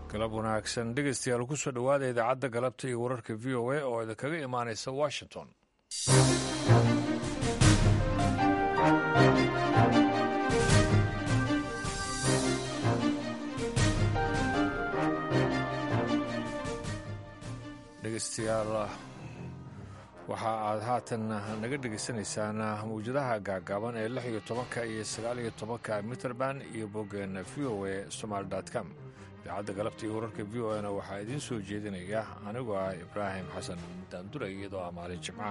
galab wanaagsan dhegeystayaal ku soo dhowaada idaacadda galabta iyo wararka v o a oo idinkaga imaanaysa washington dhegeystayaal waxa aad haatan naga dhegeysanaysaan mawjadaha gaagaaban ee lix iyo tobanka iyo sagaal iyo tobanka mitrband iyo boggeena v o a somaali com idaacadda galabta iyo wararka v o na waxaa idiin soo jeedinaya anigoo ah ibraahim xasan daandulay iyadoo ah maalin jimca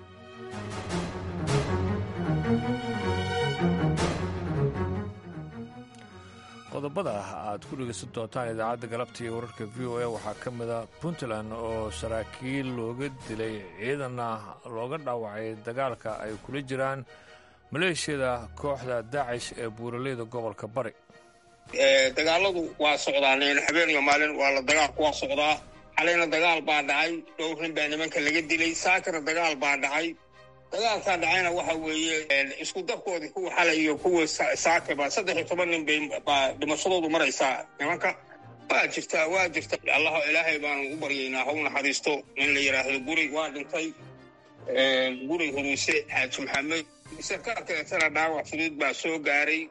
qodobada aad ku dhegeysan doontaan idaacadda galabta iyo wararka v o a waxaa ka mida puntland oo saraakiil looga dilay ciidanna looga dhaawacay dagaalka ay kula jiraan maleeshiyada kooxda daacish ee buuraleyda gobolka bari dagaaladu waa socdaan habeen iyo maalin waa la dagaalku waa socdaa xalayna dagaal baa dhacay dhowr nin baa nimanka laga dilay saakana dagaal baa dhacay dagaalkaa dhacayna waxa weeye isku dabkoodii kuwa xalay iyo kuwa saakaba saddex iyo toban nin bay baa dhimashadoodu maraysaa nimanka waa jirtaa waa jirta allah ilaahay baanu u baryaynaa haw naxariisto in la yidhaahdo guri waa dhintay guri huruuse xaaji maxamed sarkaal kaleetana dhaawac fudud baa soo gaaray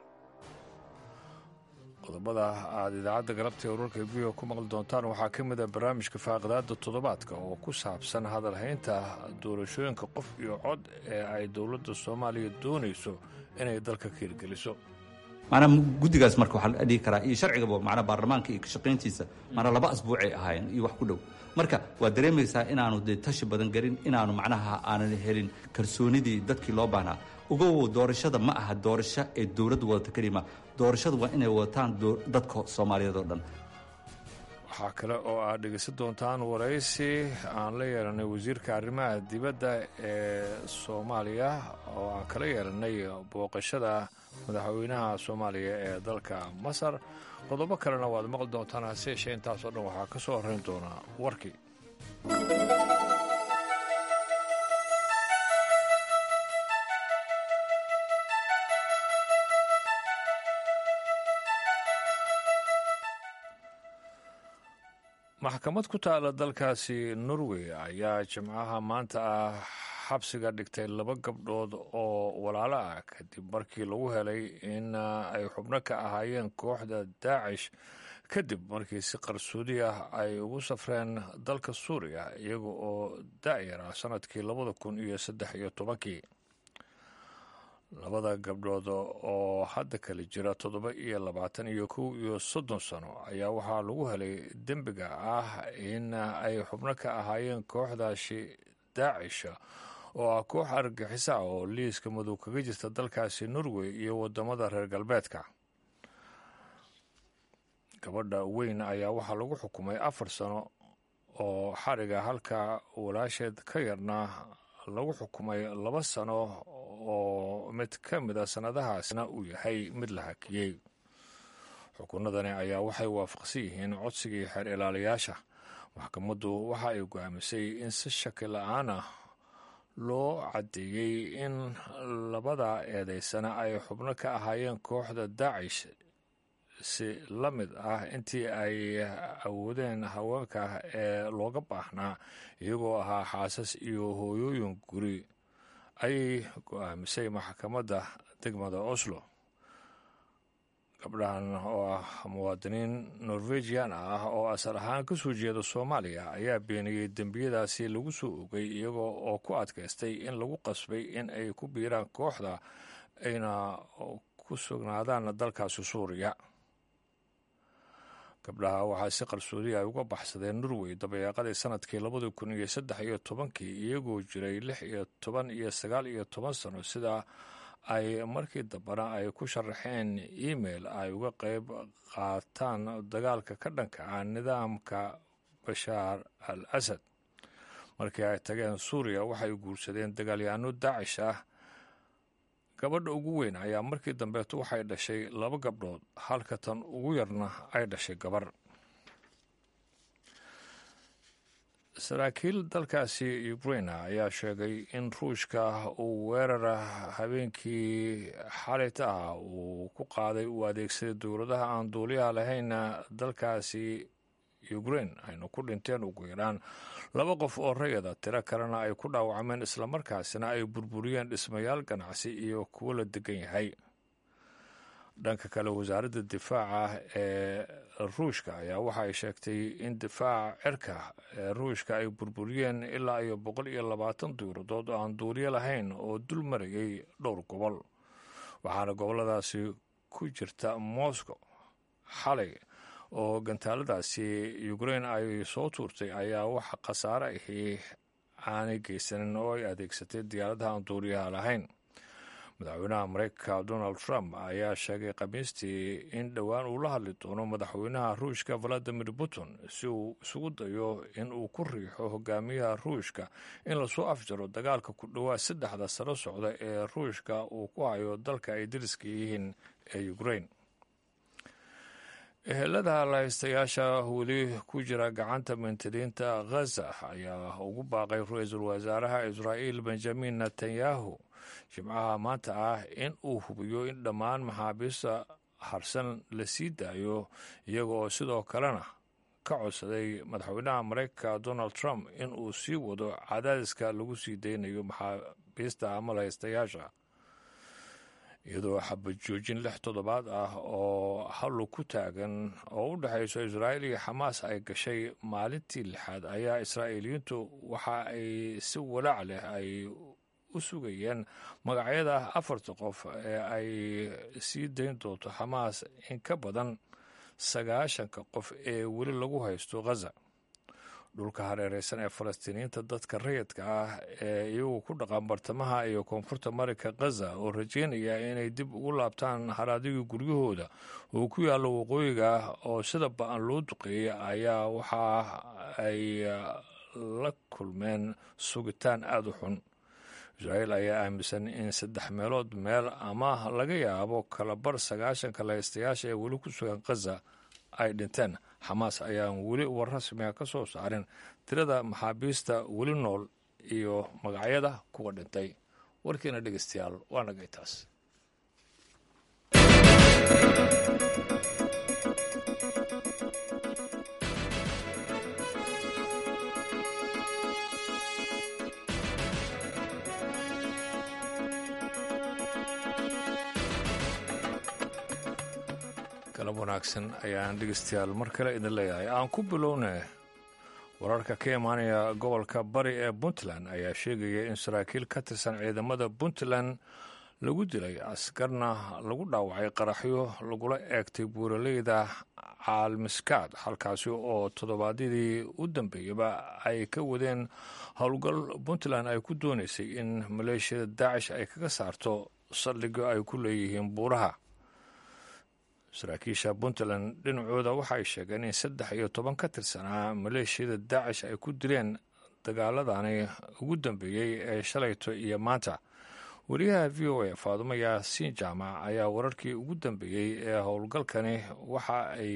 qodobada aad idaacadda galabta ee wararka v o ku maqli doontaan waxaa ka mid a barnaamijka faaqidaada toddobaadka oo ku saabsan hadalhaynta doorashooyinka qof iyo cod ee ay dowladda soomaaliya doonayso inay dalka ka hirgeliso maanaa guddigaas marka waxaa la dhihi karaa iyo sharcigaba macnaa baarlamaanka iyo kashaqayntiisa maanaa laba asbuucay ahaayeen iyo wax ku dhow marka waad dareemaysaa inaanu dee tashi badan gelin inaanu macnaha aanan helin kalsoonidii dadkii loo baahnaa ugow doorashada ma aha doorasho ee dowladdu wadata kelima doorashadu waa inay wadataan dadka soomaaliyeed oo dhan waxaa kale oo aad dhegeysan doontaan waraysi aan la yeelanay wasiirka arrimaha dibadda ee soomaaliya oo aan kala yeelanay booqashada madaxweynaha soomaaliya ee dalka masar qodobo kalena waad maqli doontaan hase yeeshee intaasoo dhan waxaa ka soo horrayn doonaa warkii maxkamad ku taala dalkaasi norway ayaa jimcaha maanta ah xabsiga dhigtay laba gabdhood oo walaalo ah kadib markii lagu helay in ay xubno ka ahaayeen kooxda daacish kadib markii si qarsoodi ah ay ugu safreen dalka suuriya iyaga oo da'yar ah sannadkii labada kun iyo saddex iyo tobankii labada gabdhood oo hadda kale jira toddoba iyo labaatan iyo kow iyo soddon sano ayaa waxaa lagu helay dembiga ah in ay xubno ka ahaayeen kooxdaasi daacisha oo ah koox argagixisa ah oo liiska madow kaga jirta dalkaasi norway iyo waddamada reer galbeedka gabadha weyn ayaa waxaa lagu xukumay afar sano oo xariga halka walaasheed ka yarna lagu xukumay laba sano oo mid ka mid a sannadahaasna uu yahay mid la hakiyey xukunadani ayaa waxay waafaqsan yihiin codsigii xeer ilaaliyaasha maxkamaddu waxa ay go'aamisay in si shaki la-aan ah loo caddeeyey in labada eedaysana ay xubno ka ahaayeen kooxda daacish si la mid ah intii ay awoodeen haweenka ee looga baahnaa iyagoo ahaa xaasas iyo hooyooyin guri ayay go-aamisay maxkamadda degmada oslo gabdhahan oo ah muwaadiniin norwejian ah oo asal ahaan ka soo jeeda soomaaliya ayaa beeniyey dembiyadaasi lagu soo ogay iyagoo oo ku adkaystay in lagu qasbay in ay ku biiraan kooxda ayna ku sugnaadaan dalkaasi suuriya gabdhaha waxaa si qarsoodi ay uga baxsadeen norway dabayaaqadii sanadkii labada kun iyo saddex iyo tobankii iyagoo jiray lix iyo toban iyo sagaal iyo toban sano sida ay markii dambena ay ku sharaxeen email ay uga qayb qaataan dagaalka ka dhanka ah nidaamka bashaar al asad markii ay tageen suuriya waxay guursadeen dagaalyaano daacish ah gabadha ugu weyn ayaa markii dambeeto waxay dhashay laba gabdhood halka tan ugu yarna ay dhashay gabar saraakiil dalkaasi ukraina ayaa sheegay in ruushka uu weerara habeenkii xalayta ah uu ku qaaday uu adeegsaday dowladaha aan duuliyaha lahayn dalkaasi ukrain ayna ku dhinteen ugu yaraan laba qof oo rayada tiro kalena ay ku dhaawacmeen islamarkaasina ay burburiyeen dhismayaal ganacsi iyo kuwo la degan yahay dhanka kale wasaaradda difaaca ee ruushka ayaa waxa ay sheegtay in difaaca cirka ee ruushka ay burburiyeen ilaa iyo boqol iyo labaatan diiradood oo aan duuriyo lahayn oo dul marayay dhowr gobol waxaana goboladaasi ku jirta moscow xalay oo gantaaladaasi ukrain ay soo tuurtay ayaa wax khasaare ahi aanay geysanin oo ay adeegsatay diyaaradaha aan duuriyaha lahayn madaxweynaha mareykanka donald trump ayaa sheegay khamiistii in dhowaan uu la hadli doono madaxweynaha ruushka valadimir putin si uu isugu dayo in uu ku riixo hogaamiyaha ruushka in lasoo afjaro dagaalka ku dhowaad saddexda sano socda ee ruushka uu ku hayo dalka ay dariska yihiin ee ukrain ehelada lahaystayaasha weli ku jira gacanta mintiriinta ghaza ayaa ugu baaqay ra-iisul wasaaraha israa'iil benjamin netanyahu jimcaha maanta ah in uu hubiyo in dhammaan maxaabiista harsan la sii daayo iyaga oo sidoo kalena ka codsaday madaxweynaha mareykanka donald trump in uu sii wado cadaadiska lagu sii daynayo maxaabiista ama lahaystayaasha iyadoo xabad joojin lix toddobaad ah oo hallu ku taagan oo u dhexayso israa'iil iyo xamaas ay gashay maalintii lixaad ayaa israa'iiliyiintu waxa ay si walaac leh ay u sugayeen magacyada afarta qof ee ay sii dayn doonto xamaas in ka badan sagaashanka qof ee weli lagu haysto ghaza dhulka hareereysan ee falastiiniyiinta dadka rayidka ah ee iyagu ku dhaqan bartamaha iyo koonfurta marinka ghaza oo rajeynaya inay dib ugu laabtaan haraadigii guryahooda oo ku yaalla waqooyiga oo sida ba-an loo duqeeyey ayaa waxa ay la kulmeen sugitaan aada u xun israa'iil ayaa aaminsan in saddex meelood meel ama laga yaabo kalabar sagaashanka lahaystayaasha ee weli ku sugan ghaza ay dhinteen xamaas ayaan weli war rasmiga ka soo saarin tirada maxaabiista weli nool iyo magacyada kuwa dhintay warkiina dhegeystayaal waa nagay taas galab wanaagsan ayaan dhegeystayaal mar kale idin leeyahay aan ku bilowne wararka ka imaanaya gobolka bari ee puntland ayaa sheegaya in saraakiil ka tirsan ciidamada puntland lagu dilay askarna lagu dhaawacay qaraxyo lagula eegtay buuraleyda caalmiskaad halkaasi oo toddobaadyadii u dambeeyaba ay ka wadeen howlgal puntland ay ku doonaysay in maleeshiyada daacish ay kaga saarto saldhigyo ay ku leeyihiin buuraha saraakiisha puntland dhinacooda waxay sheegeen in saddex iyo toban ka tirsanaa maleeshiyada daacish ay ku dileen dagaaladani ugu dambeeyey ee shalayto iyo maanta wariyaha v o a faadumo yaasiin jaamac ayaa wararkii ugu dambeeyey ee howlgalkani waxa ay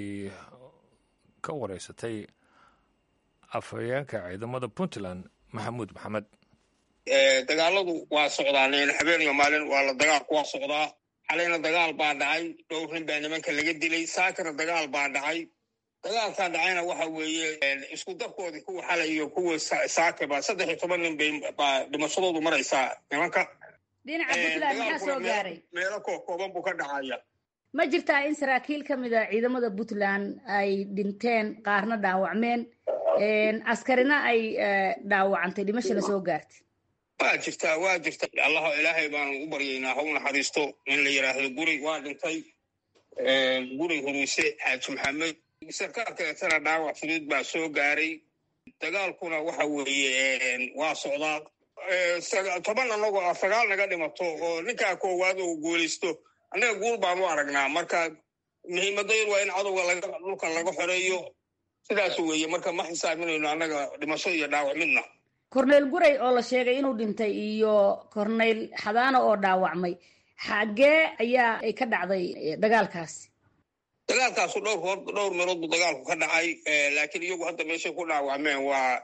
ka wareysatay afhayeenka ciidamada puntland maxamuud maxamed dagaaladu waa socdaan habeen iyo maalin waa la dagaalku waa socdaa xalayna dagaal baa dhacay dhowr nin baa nimanka laga dilay saakana dagaal baa dhacay dagaalkaa dhacayna waxa weeye isku darkoodii kuwa xalay iyo kuwa saakaba saddex iyo toban nin bay baa dhimashadoodu maraysaa nimanka dhinaca puntland maxaa soo gaaray meelo kookooban buu ka dhacaya ma jirtaa in saraakiil ka mid a ciidamada puntland ay dhinteen qaarna dhaawacmeen askarina ay dhaawacantay dhimashana soo gaartay waa jirtaa waa jirta allah ilaahay baanu u baryaynaa ha u naxariisto in la yidhaahdo guri waa dhintay guri huruuse xaaji maxamed sarkaal kaleetana dhaawac fudud baa soo gaaray dagaalkuna waxa weeye waa socdaa toban annagoo ah sagaal naga dhimato oo ninkaa koowaad uu guulaysto annaga guul baanu aragnaa marka muhiimadayadu waa in cadowga dhulka laga xoreeyo sidaas weeye marka ma xisaabinayno annaga dhimasho iyo dhaawac midna korneyl guray oo la sheegay inuu dhintay iyo korneyl xadaano oo dhaawacmay xaggee ayaa ay ka dhacday dagaalkaasi dagaalkaasu dhowr dhowr meelood buu dagaalku ka dhacay laakiin iyagu hadda meeshay ku dhaawacmeen waa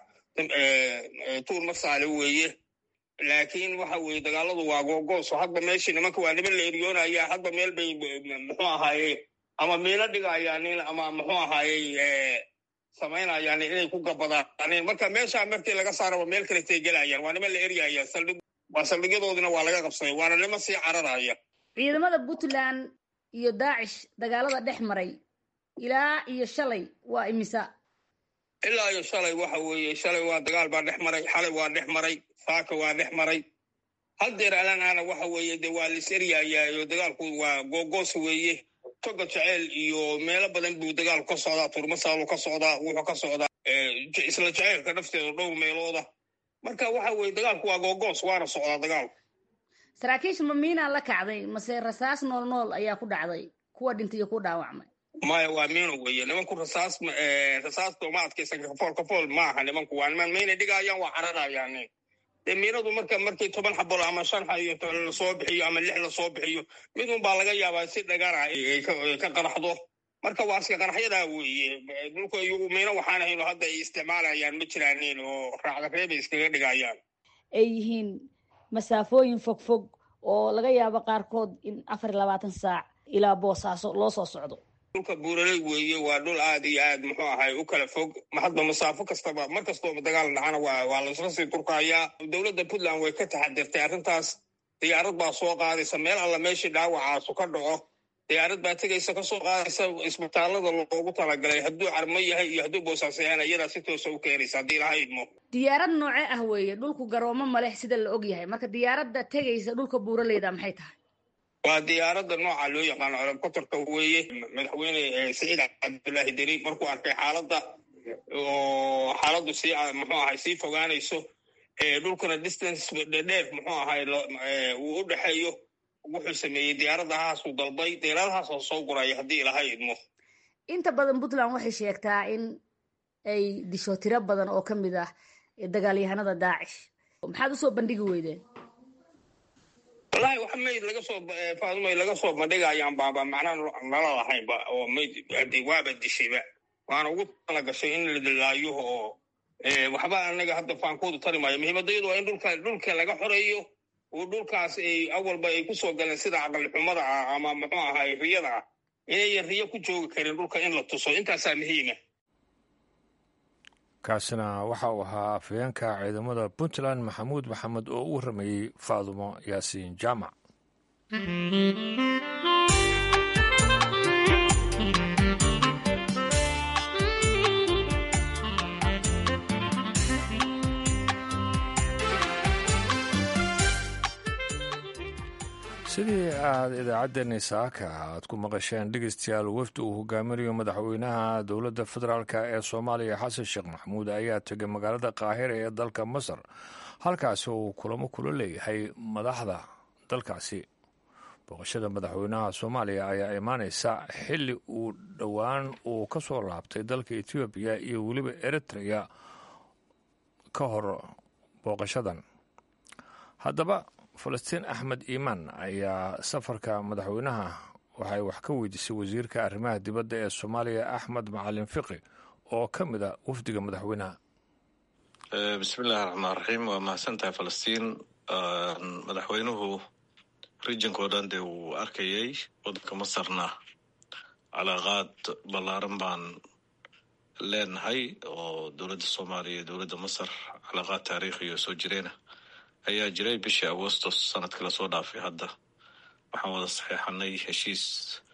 tuur masaale weeye laakiin waxa weeye dagaaladu waa googooso hadba meeshii nimanka waa niman la eryoonaya hadba meel bay muxuu ahaaye ama miino dhigayaan nin ama muxuu ahaaye samaynayaan inay ku gabadaaneen marka meeshaa markii laga saaraba meel kale tay gelayaan waa niman la eryaya saldhig waa saldhigyadoodina waa laga qabsaday waana niman sii cararaya ciidamada puntland iyo daacish dagaalada dhex maray ilaa iyo shalay waa imisa ilaa iyo shalay waxa weeye shalay waa dagaal baa dhex maray xalay waa dhex maray saaka waa dhex maray haddeer alanaana waxa weeye de waa lis eryayaayo dagaalku waa googoos weeye toga jeceyl iyo meelo badan buu dagaalku ka socdaa turmasaalu ka socdaa wuxuu ka socdaa isla jeceylka nafteeda dhowr meelooda marka waxa weye dagaalku waa googoos waana socdaa dagaalku saraakiisha ma miinaa la kacday mase rasaas nool nool ayaa ku dhacday kuwa dhintay iyo ku dhaawacmay maya waa miino weeye nimanku rasaas rasaasta uma adkaysan kafool kafool maaha nimanku waa niman mayna dhigayaan waa cararayaan dee miinadu marka markii toban xabolo ama shan xayo lasoo bixiyo ama lix lasoo bixiyo midun baa laga yaabaa si dhagara ka qaraxdo marka waa iska qaraxyadaa weeye dhulka iyagu miino waxaan ahayn hadda ay isticmaalayaan ma jiraanin oo raacda reebay iskaga dhigayaan ay yihiin masaafooyin fog fog oo laga yaabo qaarkood in afar iyo labaatan saac ilaa boosaaso loo soo socdo dhulka buuraley weeye waa dhul aad iyo aad muxuu ahay u kala fog hadba masaafo kastaba mar kastoo dagaal dhacana waa waa laisla sii durkayaa dowladda puntland way ka taxadirtay arrintaas diyaarad baa soo qaadaysa meel alla meeshii dhaawacaasu ka dhaco diyaarad baa tegaysa kasoo qaadaysa isbitaalada loogu talagalay hadduu carmo yahay iyo hadduu boosaaso yahayna iyadaa si toosa u keenaysa haddii laha idmo diyaarad noocee ah weeye dhulku garoomo maleh sida la og yahay marka diyaaradda tegaysa dhulka buuraleyda maxay tahay waa diyaaradda nooca loo yaqaano colobkotorka weeye madaxweyne saciid cabdullaahi deni markuu arkay xaaladda oo xaaladdu sii muxuu ahay sii fogaanayso dhulkuna distance dheer muxuu ahay uu u dhexeeyo wuxuu sameeyey diyaaradahaasuu dalbay diyaaradahaasoo soo guraya haddii ilaha idmo inta badan puntland waxay sheegtaa in ay disho tiro badan oo ka mid ah dagaalyahanada daacish maxaad usoo bandhigi weydeen wallahi wax mayd laga soo faadumay laga soo bandhigayaan baaba macnaa nala lahaynba oo mayd waaba dishayba waana ugu tala gashay in la dilaayo oo waxba anaga hadda faankoodu tari maayo muhiimadayadu waa in dhulka dhulka laga xoreeyo oo dhulkaas ay awalba ay kusoo galeen sida aqal xumada ah ama muxuu ahay riyada ah inayan riyo ku joogi karin dhulka in la tuso intaasaa muhiima kaasina waxa uu ahaa afhayeenka ciidamada puntland maxamuud maxamed oo u warramayey faadumo yaasiin jaamac sidii aad idaacaddeenni saaka aad ku maqasheen dhegeystayaal wafdi uu hogaaminayo madaxweynaha dowladda federaalk ee soomaaliya xasan sheekh maxamuud ayaa tegay magaalada qaahira ee dalka masar halkaasi uu kulamo kula leeyahay madaxda dalkaasi booqashada madaxweynaha soomaaliya ayaa imaaneysa xilli uu dhowaan uu ka soo laabtay dalka etoobiya iyo weliba eritrea ka hor booqashadan haddaba falastiin axmed iimaan ayaa safarka madaxweynaha waxay wax ka weydiisay wasiirka arrimaha dibadda ee soomaaliya axmed macalin fiqi oo ka mid a wafdiga madaxweynaha bismillahi raxmaan raxiim waa mahadsantahay falastiin madaxweynuhu rijinka oo dhan dee wuu arkayay waddanka masarna calaaqaad ballaaran baan leenahay oo dowladda soomaaliya iyo dowladda masar calaaqaad taariikhiyo soo jireena ayaa jiray bishii agostos sanadkii lasoo dhaafay hadda waxaan wada saxeexanay heshiis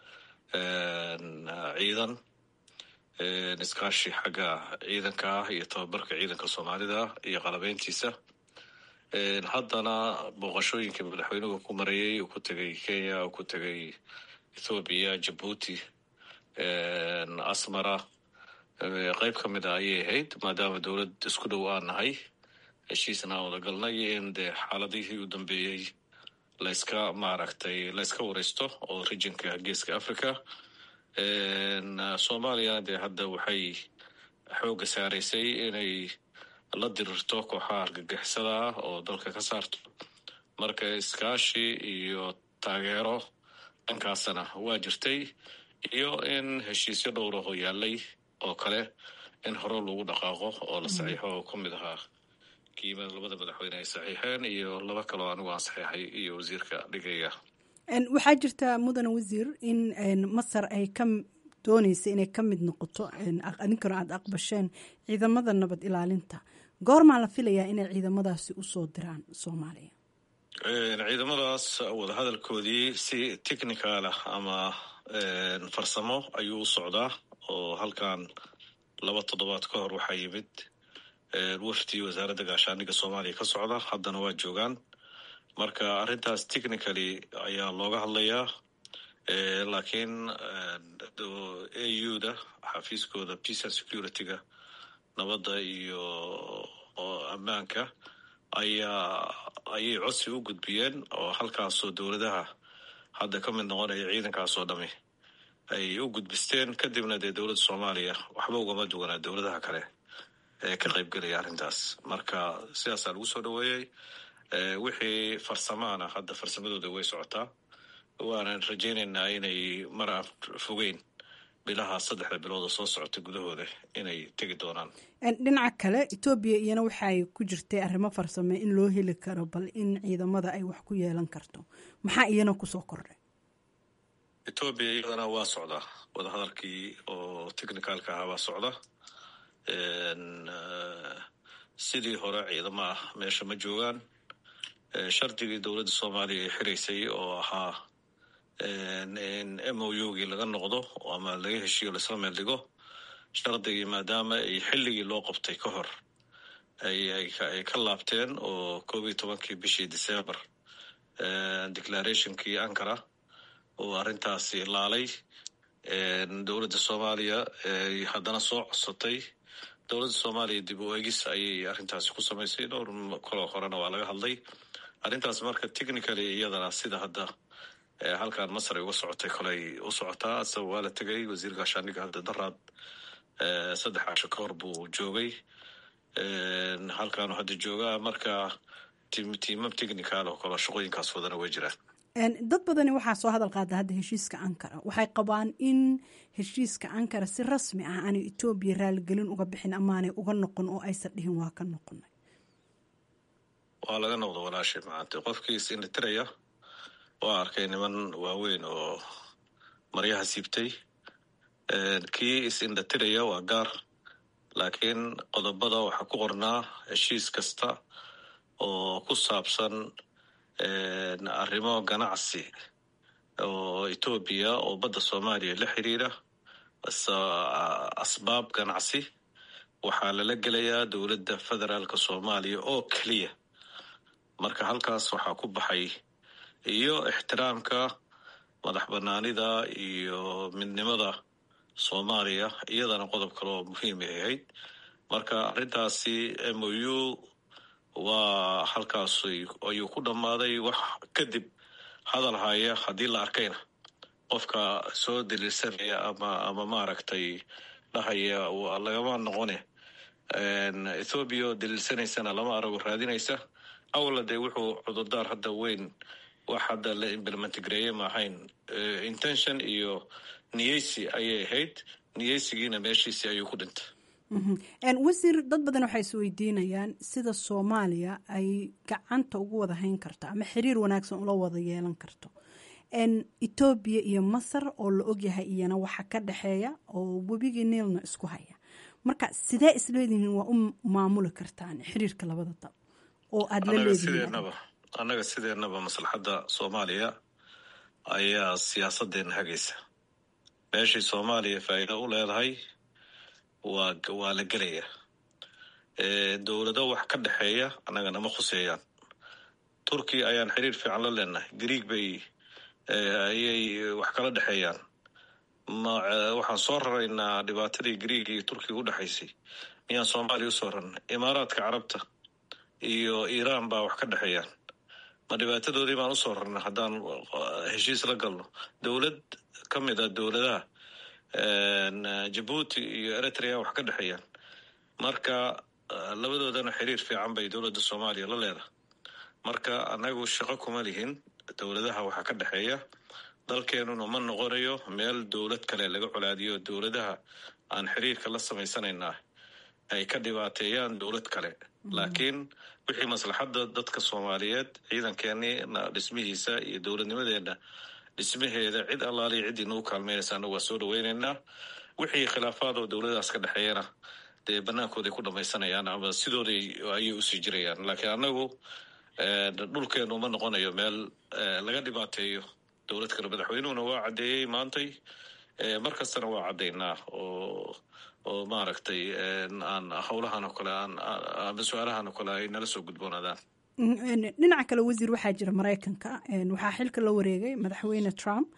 ciidan iskaashi xagga ciidanka ah iyo tababarka ciidanka soomaalida iyo qalabeyntiisa haddana booqashooyinkii madaxweynuhu ku marayay uu ku tegay kenya uu ku tegay ethoobiya jabuuti asmara qeyb ka mid a ayay ahayd maadaama dowlad isku dhow aan nahay heshiisna aan wada galnay in dee xaaladihii u dambeeyey layska maaragtay layska wareysto oo rijinka geeska africa soomaaliyana dee hadda waxay xoogga saaraysay inay la dirirto kooxaha argagixisada ah oo dalka ka saarto marka iskaashi iyo taageero dhankaasna waa jirtay iyo in heshiisyo dhowraho yaalay oo kale in hore lagu dhaqaaqo oo la saxiixo oo ka mid ahaa kiima labada madaxweyne ay saxiixeen iyo laba kaloo anigu aan saxiixay iyo wasiirka dhigaya waxaa jirta mudan wasiir in masar ay ka doonaysa inay ka mid noqoto adinkana aada aqbasheen ciidamada nabad ilaalinta goormaa la filayaa inay ciidamadaasi usoo diraan soomaaliya ciidamadaas wadahadalkoodii si technicalah ama farsamo ayuu u socdaa oo halkan laba toddobaad ka hor waxaa yimid wafdi wasaaradda gaashaaniga soomaaliya ka socda haddana waa joogaan marka arrintaas technically ayaa looga hadlayaa laakiin a u da xafiiskooda peace and security-ga nabadda iyo ammaanka ayaa ayay codsi u gudbiyeen oo halkaasoo dowladaha hadda ka mid noqonaya ciidankaasoo dhami ay u gudbisteen kadibna dee dowladda soomaaliya waxba ugama duwanaa dowladaha kale ee ka qaybgelaya arrintaas marka sidaasaa lagu soo dhoweeyey wixii farsamaana hadda farsamadooda way socotaa waanan rajaynaynaa inay mar aan fogeyn bilaha saddexda bilood oo soo socota gudahooda inay tegi doonaan dhinaca kale etoobiya iyana waxaay ku jirtay arrimo farsame in loo heli karo bal in ciidamada ay wax ku yeelan karto maxaa iyana kusoo kordhay etoobiya iyadana waa socdaa wadahadalkii oo technicalka ahaa waa socda sidii hore ciidamo ah meesha ma joogaan shardigii dowladda soomaaliya ay xiraysay oo ahaa in m o u gii laga noqdo ama laga heshiiyo laisla meel dhigo shardigii maadaama ay xilligii loo qabtay ka hor ay ka laabteen oo koob iyo tobankii bishii december declarationkii ankara oo arrintaasi laalay dowladda soomaaliya haddana soo codsatay dowladda soomaaliya dib u egis ayay arrintaasi ku samaysay dhowr koloo horena waa laga hadlay arrintaas marka technically iyadana sida hadda halkan masar ay uga socotay koley u socotaa asa waa la tegay wasiir gaashaaniga hadda daraad saddex casho ka hor buu joogay halkaanu hadda joogaa marka tiimam technical oo kale shaqooyinkaas wadana way jiraan dad badani waxaa soo hadal qaada hadda heshiiska ankara waxay qabaan in heshiiska ankara si rasmi ah aanay etoobiya raaligelin uga bixin amaanay uga noqon oo aysan dhihin waa ka noqonay waa laga noqdo walaashay macaante qofkii is indhitiraya waa arkay niman waaweyn oo maryaha siibtay kii is indhatiraya waa gaar laakiin qodobada waxaa ku qornaa heshiis kasta oo ku saabsan arrimo ganacsi oo etoobiya oo badda soomaaliya la xiriira asbaab ganacsi waxaa lala gelayaa dowladda federaalka soomaaliya oo keliya marka halkaas waxaa ku baxay iyo ixtiraamka madax banaanida iyo midnimada soomaaliya iyadana qodob kale oo muhiim ay ahayd marka arrintaasi m o u waa halkaas ayuu ku dhammaaday wax kadib hadal haya haddii la arkayna qofka soo daliilsanaya ama ama maaragtay dhahaya lagama noqone ethoobiya oo daliilsanaysana lama arago raadinaysa awla dee wuxuu cudurdaar hadda weyn wax hadda la implementgareeye maahayn intention iyo niyeysi ayay ahayd niyeysigiina meeshiisi ayuu ku dhintay wasiir dad badan waxay is weydiinayaan sida soomaaliya ay gacanta ugu wada hayn karto ama xiriir wanaagsan ula wada yeelan karto etoobiya iyo masar oo la ogyahay iyana waxa ka dhexeeya oo webigii niilna isku haya marka sidee isleedihiin waa u maamuli kartaan xiriirka labada dal oo aada la leedihiin annaga sideenaba maslaxadda soomaaliya ayaa siyaasadeena hagaysa meeshii soomaaliya faa'iido u leedahay waa waa la gelaya dowlado wax ka dhexeeya annaga nama khuseeyaan turkiya ayaan xiriir fiican la leenahay greeg bay ayay wax kala dhexeeyaan waxaan soo raraynaa dhibaatadii greeg iyo turkiga u dhexaysay miyaan soomaaliya usoo rarnay imaaraadka carabta iyo iiraan baa wax ka dhexeeyaan ma dhibaatadoodii baan usoo rarnay haddaan heshiis la galno dowlad ka mid a dowladaha jabuuti iyo eritrea wax ka dhexeeyaan marka labadoodana xiriir fiican bay dowladda soomaaliya la leedahay marka annagu shaqo kuma lihin dowladaha waxaa ka dhexeeya dalkeenuna ma noqonayo meel dowlad kale laga colaadiyo dowladaha aan xiriirka la samaysanaynaa ay ka dhibaateeyaan dowlad kale laakiin wixii maslaxadda dadka soomaaliyeed ciidankeenii dhismihiisa iyo dowladnimadeenna dhismaheeda cid allaaliya ciddii nagu kaalmeynaysa anagu waa soo dhaweyneynaa wixii khilaafaad oo dowladaas ka dhexeeyana dee banaankooday ku dhamaysanayaan ama sidooday ayay usii jirayaan laakiin anagu dhulkeenu ma noqonayo meel laga dhibaateeyo dowlad kale madaxweynuhuna waa caddeeyey maantay mar kastana waa caddaynaa oo oo maaragtay aan howlahan oo kale aan ama su-aalahan oo kale ay nala soo gudboonaadaan dhinaca kale wasiir waxaa jira maraykanka waxaa xilka la wareegay madaxweyne trump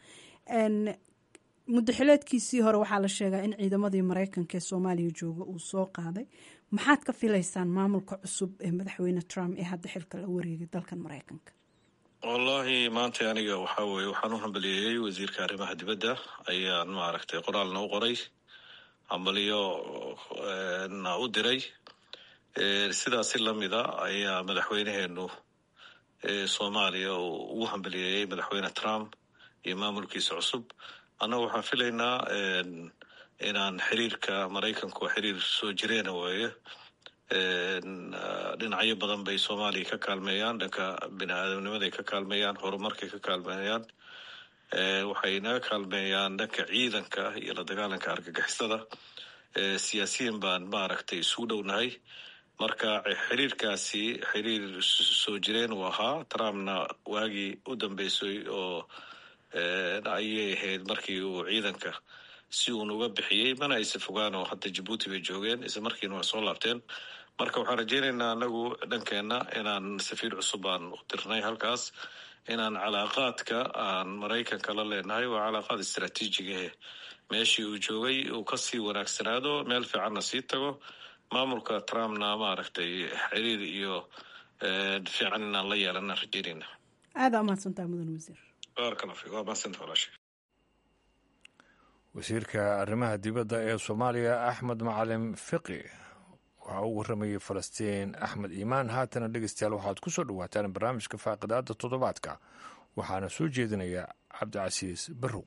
muddaxileedkiisii hore waxaa la sheegaa in ciidamadii maraykanka ee soomaaliya jooga uu soo qaaday maxaad ka filaysaan maamulka cusub ee madaxweyne trump ee hadda xilka la wareegay dalkan maraykanka wallahi maanta aniga waxaa weye waxaan u hambaliyeeyey wasiirka arrimaha dibadda ayaan maaragtay qoraalna u qoray hambaliyo na u diray sidaasi lamida ayaa madaxweyneheenu soomaaliya ugu hambaliyeeyey madaxweyne trump iyo maamulkiisa cusub annaga waxaan filaynaa inaan xiriirka maraykanku xiriir soo jireena weeye dhinacyo badan bay soomaaliya ka kaalmeeyaan dhanka bini aadamnimaday ka kaalmeeyaan horumarkay ka kaalmeeyaan waxay naga kaalmeeyaan dhanka ciidanka iyo la dagaalanka argagixisada siyaasiyiin baan maaragtay isugu dhownahay marka xiriirkaasi xiriir soo jireen uu ahaa trumpna waagii u dambeysay oo ayay ahayd markii uu ciidanka si uun uga bixiyey mana aysa fogaan oo hadda jabuuti bay joogeen isla markiina waa soo laabteen marka waxaan rajeynaynaa anagu dhankeenna inaan safiir cusub aan u dirnay halkaas inaan calaaqaadka aan maraykanka la leenahay waa calaaqaad istraatiijigahe meeshii uu joogay uu kasii wanaagsanaado meel fiicanna sii tago maamulka trumpna maaragtay xiriir iyo fiican inaan la yeelana rajeynayna aada umahadsantaa mudan wasiir baarkala fi waa mahadsantaa walaashay wasiirka arrimaha dibadda ee soomaaliya axmed macalin fiqi waxaa u warramayay falastiin axmed iimaan haatana dhegeystayaal waxaad ku soo dhowaataan barnaamijka faaqidaada toddobaadka waxaana soo jeedinaya cabdicasiis barrow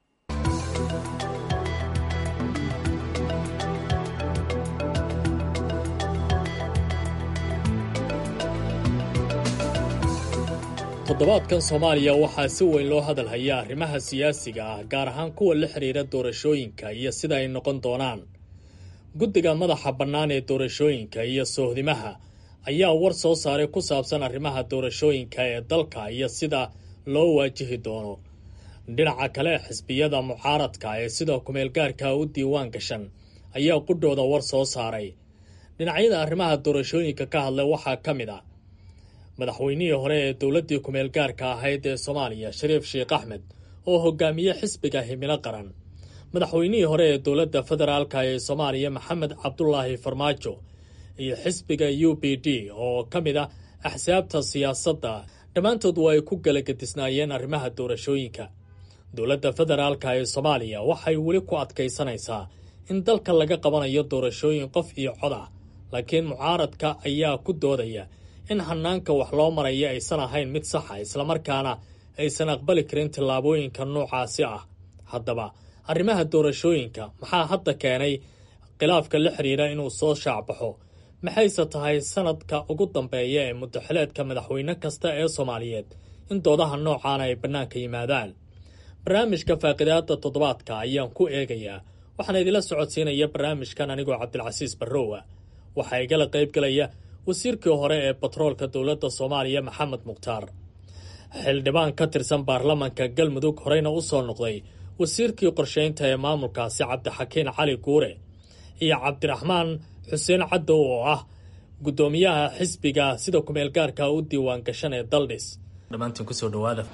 toddobaadkan soomaaliya waxaa si weyn loo hadal hayaa arrimaha siyaasiga ah gaar ahaan kuwa la xidhiira doorashooyinka iyo sida ay noqon doonaan guddiga madaxa bannaan ee doorashooyinka iyo soohdimaha ayaa war soo saaray ku saabsan arrimaha doorashooyinka ee dalka iyo sida loo waajihi doono dhinaca kale xisbiyada mucaaradka ee sida kumeelgaarka u diiwaan gashan ayaa qudhooda war soo saaray dhinacyada arrimaha doorashooyinka ka hadlay waxaa ka mid ah madaxweynihii hore ee dowladdii kumeel gaarka ahayd ee soomaaliya shariif sheekh axmed oo hogaamiye xisbiga himilo qaran madaxweynihii hore ee dowladda federaalka ee soomaaliya maxamed cabdulaahi farmaajo iyo xisbiga u b d oo ka mid ah axsaabta siyaasadda dhammaantood waa ay ku galagadisnaayeen arrimaha doorashooyinka dowladda federaalka ee soomaaliya waxay weli ku adkaysanaysaa in dalka laga qabanayo doorashooyin qof iyo cod ah laakiin mucaaradka ayaa ku doodaya in hanaanka wax loo maraya aysan ahayn mid saxa islamarkaana aysan aqbali karin tillaabooyinka noocaasi ah haddaba arrimaha doorashooyinka maxaa hadda keenay khilaafka la xidhiira inuu soo shaacbaxo maxayse tahay sanadka ugu dambeeya ee muddaxileedka madaxweyne kasta ee soomaaliyeed in doodaha noocaana ay bannaanka yimaadaan barnaamijka faaqidaada toddobaadka ayaan ku eegayaa waxaana idila socodsiinaya barnaamijkan anigoo cabdilcasiis barrowa waxaa igala qaybgalaya wasiirkii hore ee batroolka dowladda soomaaliya maxamed mukhtaar xildhibaan ka tirsan baarlamanka galmudug horeyna u soo noqday wasiirkii qorsheynta ee maamulkaasi cabdixakiin cali guure iyo cabdiraxmaan xuseen caddow oo ah guddoomiyaha xisbiga sida kumeelgaarka u diiwaan gashan ee daldhis dhammaantiin kusoo dhawaada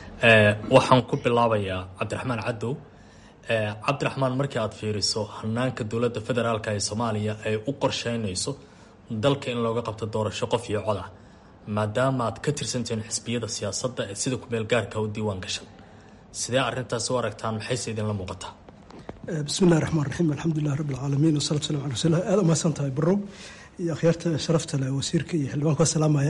waxaan ku bilaabayaa cabdiraxmaan caddow cabdiraxmaan markii aad fiiriso hanaanka dowladda federaalk ee soomaaliya ay u qorsheynayso dalka in looga qabto doorasho qof iyo cod ah maadaama aad ka tirsantihiin xisbiyada siyaasadda ee sida kumeel gaarka u diiwaan gashan sidee arrintaas u aragtaan maxayse idinla muuqataa bismillahi raxmaan raxiim alxamdulilah rabbi alcaalamiin wasalatu salam ala rasulilah aada umahadsan tahay barow iyo akhyaarta sharafta leh wasiirka iyo xildhibaanka waa salaamaya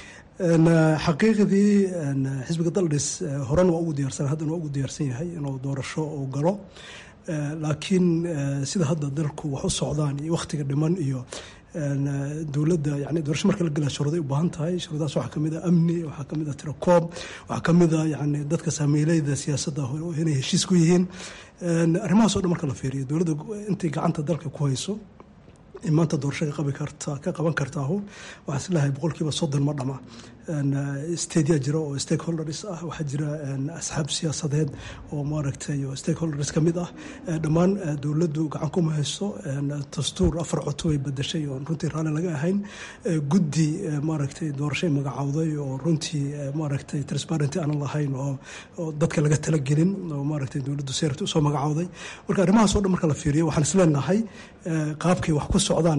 xaqiiqdii xisbiga daldhis horena waa ugu diyaarsan haddana waa ugu diyaarsan yahay inuu doorasho uu galo laakiin sida hadda dalku wax u socdaan iyo wakhtiga dhiman iyo dowladda yani doorasho marka la gelaa shuruuday u baahan tahay shuruudahaas waxaa kamid ah amni waxaa kamid ah tirakoob waxaa kamid ah yani dadka saamiileyda siyaasadda inay heshiis ku yihiin arrimahaas o dhan marka la fiiriyo dowladda intay gacanta dalka ku hayso maanta doorasho ka qabi karta ka qaban kartaahu waxaa isleeyahay boqolkiiba soddon ma dhama stadia jira oo stakeholders ah waxaa jira asxaab siyaasadeed oo maaragtay oo stakeholders ka mid ah dhammaan dowladdu gacan kuma hayso dastuur afar coto ay bedashay oo runtii raalli laga ahayn guddi maaragtay doorashay magacowday oo runtii maaragtay transparenty aanan lahayn oo dadka laga talagelin oo maaragtay dowladdu seerta usoo magacowday marka arrimahaas o dhan marka la fiiriyo waxaan isleenahay qaabkay wax ku socdaan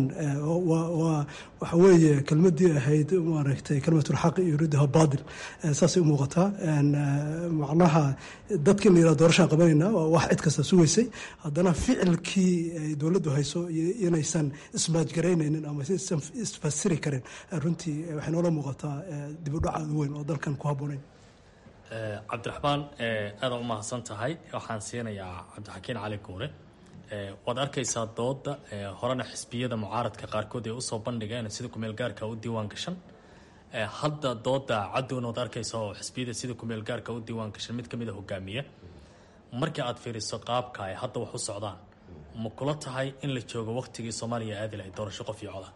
waxa weeye kelmadii ahayd maaragtay kelmatulxaq yuriiduha baadil saasay u muuqataa macnaha dadka in la yihahdo doorashaan qabanayna waa wax cid kasta sugaysay haddana ficilkii ay dowladdu hayso inaysan ismaajgaraynaynin ama isan isfasiri karin runtii waxay noola muuqataa dib u dhac aad u weyn oo dalkan ku habboonayn cabdiraxmaan aada u mahadsan tahay waxaan siinayaa cabdixakiin cali guure waad arkaysaa dooda horena xisbiyada mucaaradka qaarkood ay usoo bandhigeen sida kumeel gaarka u diiwaan gashan hadda dooda cadowna waad arkaysa oo xisbiyada sida kumeel gaarka u diiwaan gashan mid kamid a hogaamiya markii aad fiiriso qaabka ay hadda wax u socdaan ma kula tahay in la joogo waqtigii soomaaliya aadi lahayd doorasho qof iyo coda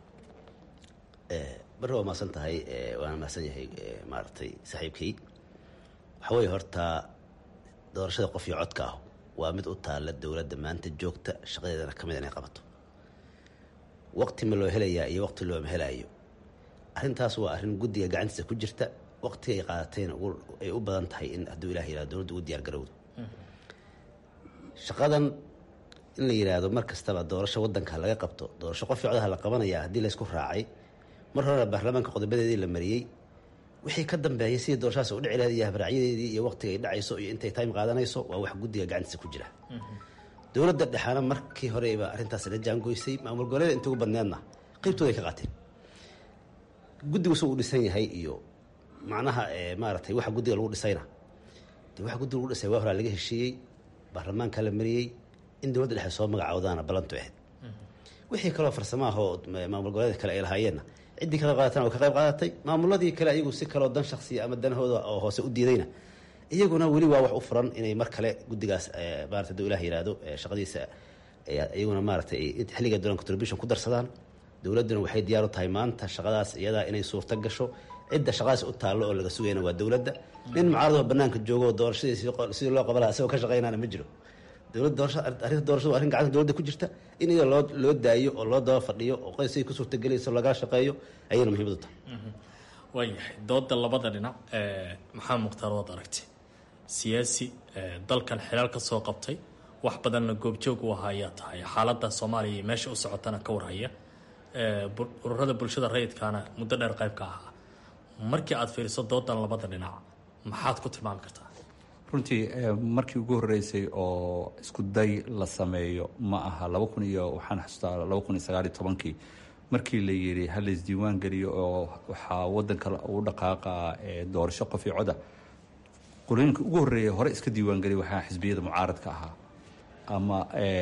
bari waa mahadsan tahay waana mahadsan yahay maaragtay saaxiibkay waxa weeye horta doorashada qof iyo codka ah waa mid u taalla dowladda maanta joogta shaqadeedana ka mid inay qabato waqti ma loo helayaa iyo waqti looma helaayo arrintaas waa arrin guddiga gacantiisa ku jirta waqtiga ay qaadatayna ay u badan tahay in hadduu ilah yihahdo dowladda ugu diyaar garowdo shaqadan in la yidhaahdo mar kastaba doorasho waddanka laga qabto doorasho qof iyo codaha la qabanaya haddii laysku raacay mar horena baarlamaanka qodobadeedii la mariyey wixii ka dambeeyay sidii doorashadaas u dhici lahayd iyo habraacyadeedii iyo waqtiga ay dhacayso iyo intay time qaadanayso waa wax guddiga gacantiisa ku jira dowladda dhexaana markii horeba arrintaas la jaangoysay maamul goboleeda inta ugu badneedna qeybtooda ay ka qaateen guddigu suu u dhisan yahay iyo macnaha maaratay waxa guddiga lagu dhisayna de waxa guddiga lagu dhisay waa horaa laga heshiiyey baarlamaanka la mariyey in dowladda dhexe soo magacawdaana ballantu ahayd wixii kaloo farsamaahoo maamul goboleeda kale ay lahaayeenna ciddii ka qayb qaadatana waa ka qayb qaadatay maamuladii kale ayagu si kaloo dan shaksiya ama danahooda oo hoose u diidayna iyaguna weli waa wax u furan inay mar kale guddigaas maarata haduu ilah yihahdo shaqadiisa iyaguna maaratay xilliga dolan contribution ku darsadaan dowladduna waxay diyaar u tahay maanta shaqadaas iyadaa inay suurto gasho cidda shaqadaas u taallo oo laga sugayna waa dowladda nin mucaaradoo banaanka joogo oo doorashadii sidii loo qaban laha isagoo ka shaqaynaana ma jiro dowlad doorasha arrinta doorashadu waa arrin gacanta dowladda ku jirta in iyada loo loo daayo oo loo daba fadhiyo oo qoyskay ku suurtagelayso lagala shaqeeyo ayayna muhiimad u tahay waayahay dooda labada dhinac maxaa mukhtaar waad aragtay siyaasi dalkan xilaal ka soo qabtay wax badanna goobjoog u ahaa ayaa tahay xaaladda soomaaliya iyo meesha u socotana ka warhaya ururada bulshada rayidkaana muddo dheer qayb ka ahaa markii aad fiiriso doodan labada dhinac maxaad ku tilmaami kartaa runtii markii ugu horreysay oo isku day la sameeyo ma aha laba kun iyo waxaan xasuustaa laba kun iyo sagaaliyo tobankii markii la yidhi ha la isdiiwaan geliyo oo waxaa waddanka u dhaqaaqa doorasho qof iyo coda qolooyinka ugu horreeya hore iska diiwaan geliya waxaa xisbiyada mucaaradka ahaa ama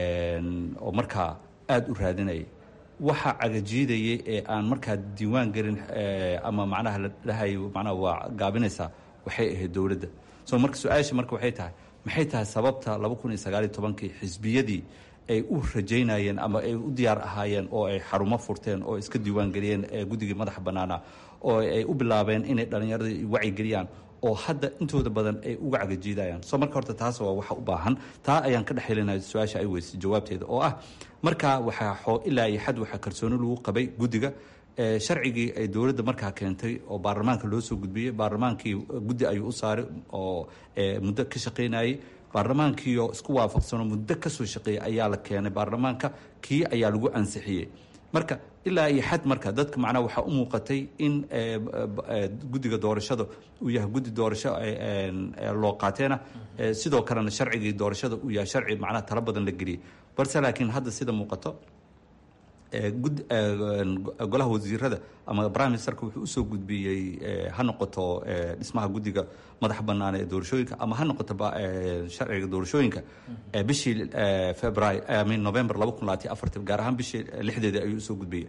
oo markaa aada u raadinayay waxa cagajiidayay ee aan markaa diiwaan gelin ama macnaha la dhahayo macnaha waa gaabinaysaa waxay ahayd dowladda so marka su-aasha marka waxay tahay maxay tahay sababta laba kun iyo sagaaliyo tobankii xisbiyadii ay u rajaynayeen ama ay u diyaar ahaayeen oo ay xarumo furteen oo iska diiwaan geliyeen guddigii madaxa bannaana oo ay u bilaabeen inay dhallinyarada wacyigeliyaan oo hadda intooda badan ay uga cagajiidayaan so marka horta taas waa waxa u baahan taa ayaan ka dhex helinaya su-aasha ay weysay jawaabteeda oo ah markaa waxaa xoo ilaa iyo xad waxaa kalsooni lagu qabay guddiga sharcigii ay dowladda markaa keentay oo baarlamaanka loo soo gudbiyey baarlamaankii guddi ayuu u saaray oo muddo ka shaqaynayay baarlamaankiioo isku waafaqsanoo muddo kasoo shaqeeyay ayaa la keenay baarlamaanka kii ayaa lagu ansixiyey marka ilaa iyo xad marka dadka macnaha waxaa u muuqatay in guddiga doorashada uu yahay guddi doorasho loo qaateena sidoo kalena sharcigii doorashada uu yahay sharci macnaha talo badan la geliyey balse laakiin hadda sida muuqato golaha wasiirada ama prime ministerka wuxuu usoo gudbiyey ha noqoto dhismaha guddiga madaxa bannaan ee doorashooyinka ama ha noqoto sharciga doorashooyinka bishii february min november laba kun labaatiyo afartan gaar ahaan bishii lixdeeda ayuu usoo gudbiyey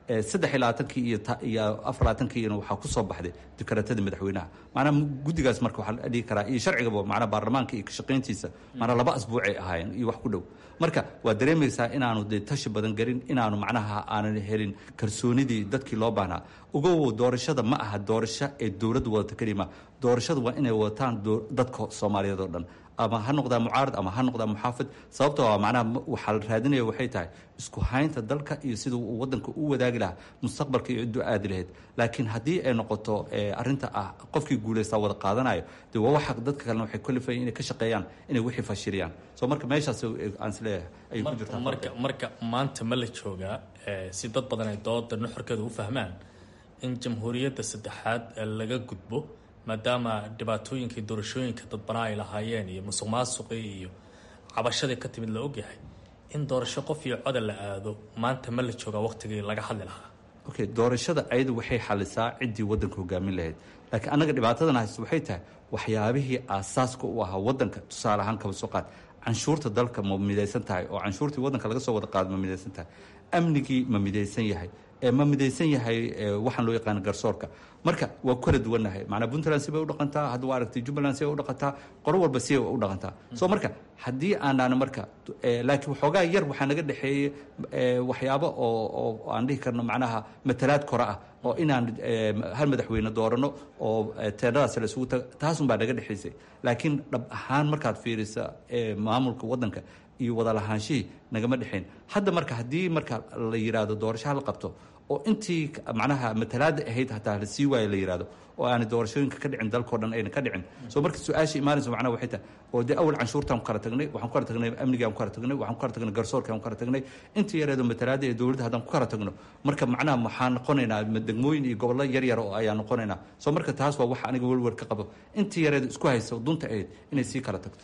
saddex iyo labaatankii iyo iyo afar labaatankiina waxaa ku soo baxday dikaraatadii madaxweynaha maanaa guddigaas marka waxaa la dhihi karaa iyo sharcigaba maanaa baarlamaanka iyo kashaqayntiisa maanaa laba asbuucay ahaayeen iyo wax ku dhow marka waa dareemaysaa inaanu dee tashi badan garin inaanu macnaha aanan helin kalsoonidii dadkii loo baahnaa ugow doorashada ma aha doorasho ee dowladdu wadata kelima doorashada waa inay wadataan dadka soomaaliyeed oo dhan ama ha noqdaa mucaarad ama ha noqdaa muxaafid sababtoo a macnaha waxaa la raadinaya waxay tahay isku haynta dalka iyo siduu uu wadanka u wadaagi lahaa mustaqbalka iyo cidduu aadi lahayd laakiin haddii ay noqoto arrinta ah qofkii guulaystaa wada qaadanayo dee waa waxa dadka kalena waxay kalifayan inay ka shaqeeyaan inay wixii fashiliyaan soo marka meeshaas aan isleeyahay ayay ku jirtaa marka marka maanta ma la joogaa si dad badan ay dooda nuxurkeeda u fahmaan in jamhuuriyadda saddexaad laga gudbo maadaama dhibaatooyinkii doorashooyinka dadbanaa ay lahaayeen iyo musuq maasuqii iyo cabashadii ka timid la ogyahay in doorasho qof iyo coda la aado maanta ma la joogaa waqtigii laga hadli lahaa okay doorashada ayadu waxay xalisaa ciddii waddanka hogaamin lahayd laakiin annaga dhibaatadan haysta waxay tahay waxyaabihii aasaaska u ahaa waddanka tusaale ahaan kaba soo qaad canshuurta dalka ma midaysan tahay oo canshuurtii waddanka laga soo wada qaado ma midaysan tahay amnigii ma midaysan yahay ma midaysan yahay waxaan loo yaqaana garsoorka marka waa ku kala duwannahay macnaa puntland sibay u dhaqantaa hadda waa aragtay jubbaland sibay u dhaqantaa qolo walba sibay u dhaqantaa soo marka haddii aanaan marka laakiin waxoogaa yar waxaa naga dhexeeyey waxyaabo oo oo aan dhihi karno macnaha matalaad kore ah oo inaan hal madaxweyne doorano oo teendadaas la isugu taga taasun baa naga dhexaysay laakiin dhab ahaan markaad fiirisa maamulka waddanka iyo wada lahaanshihii nagama dhexayn hadda marka haddii marka la yidhaahdo doorasho hala qabto oo intii macnaha matalaada ahayd hataa la sii waayo la yidhahdo oo aanay doorashooyinka ka dhicin dalkao dhan ayna ka dhicin soo marka su-aasha imaanaysa macnaha waxay tahay oo dee awal canshuurtaan ku kala tagnay waxaan ku kala tagnay amnigaan ku kala tagnay waxaan ku kala tagnay garsoorkaan ku kala tagnay intii yareedo matalaada ee dowladda haddaan ku kala tagno marka macnaha waxaan noqonaynaa degmooyin iyo gobollo yar yar oo ayaan noqonaynaa soo marka taas waa waxa aniga welwel ka qabo intii yareedo isku haysa dunta ahayd inay sii kala tagto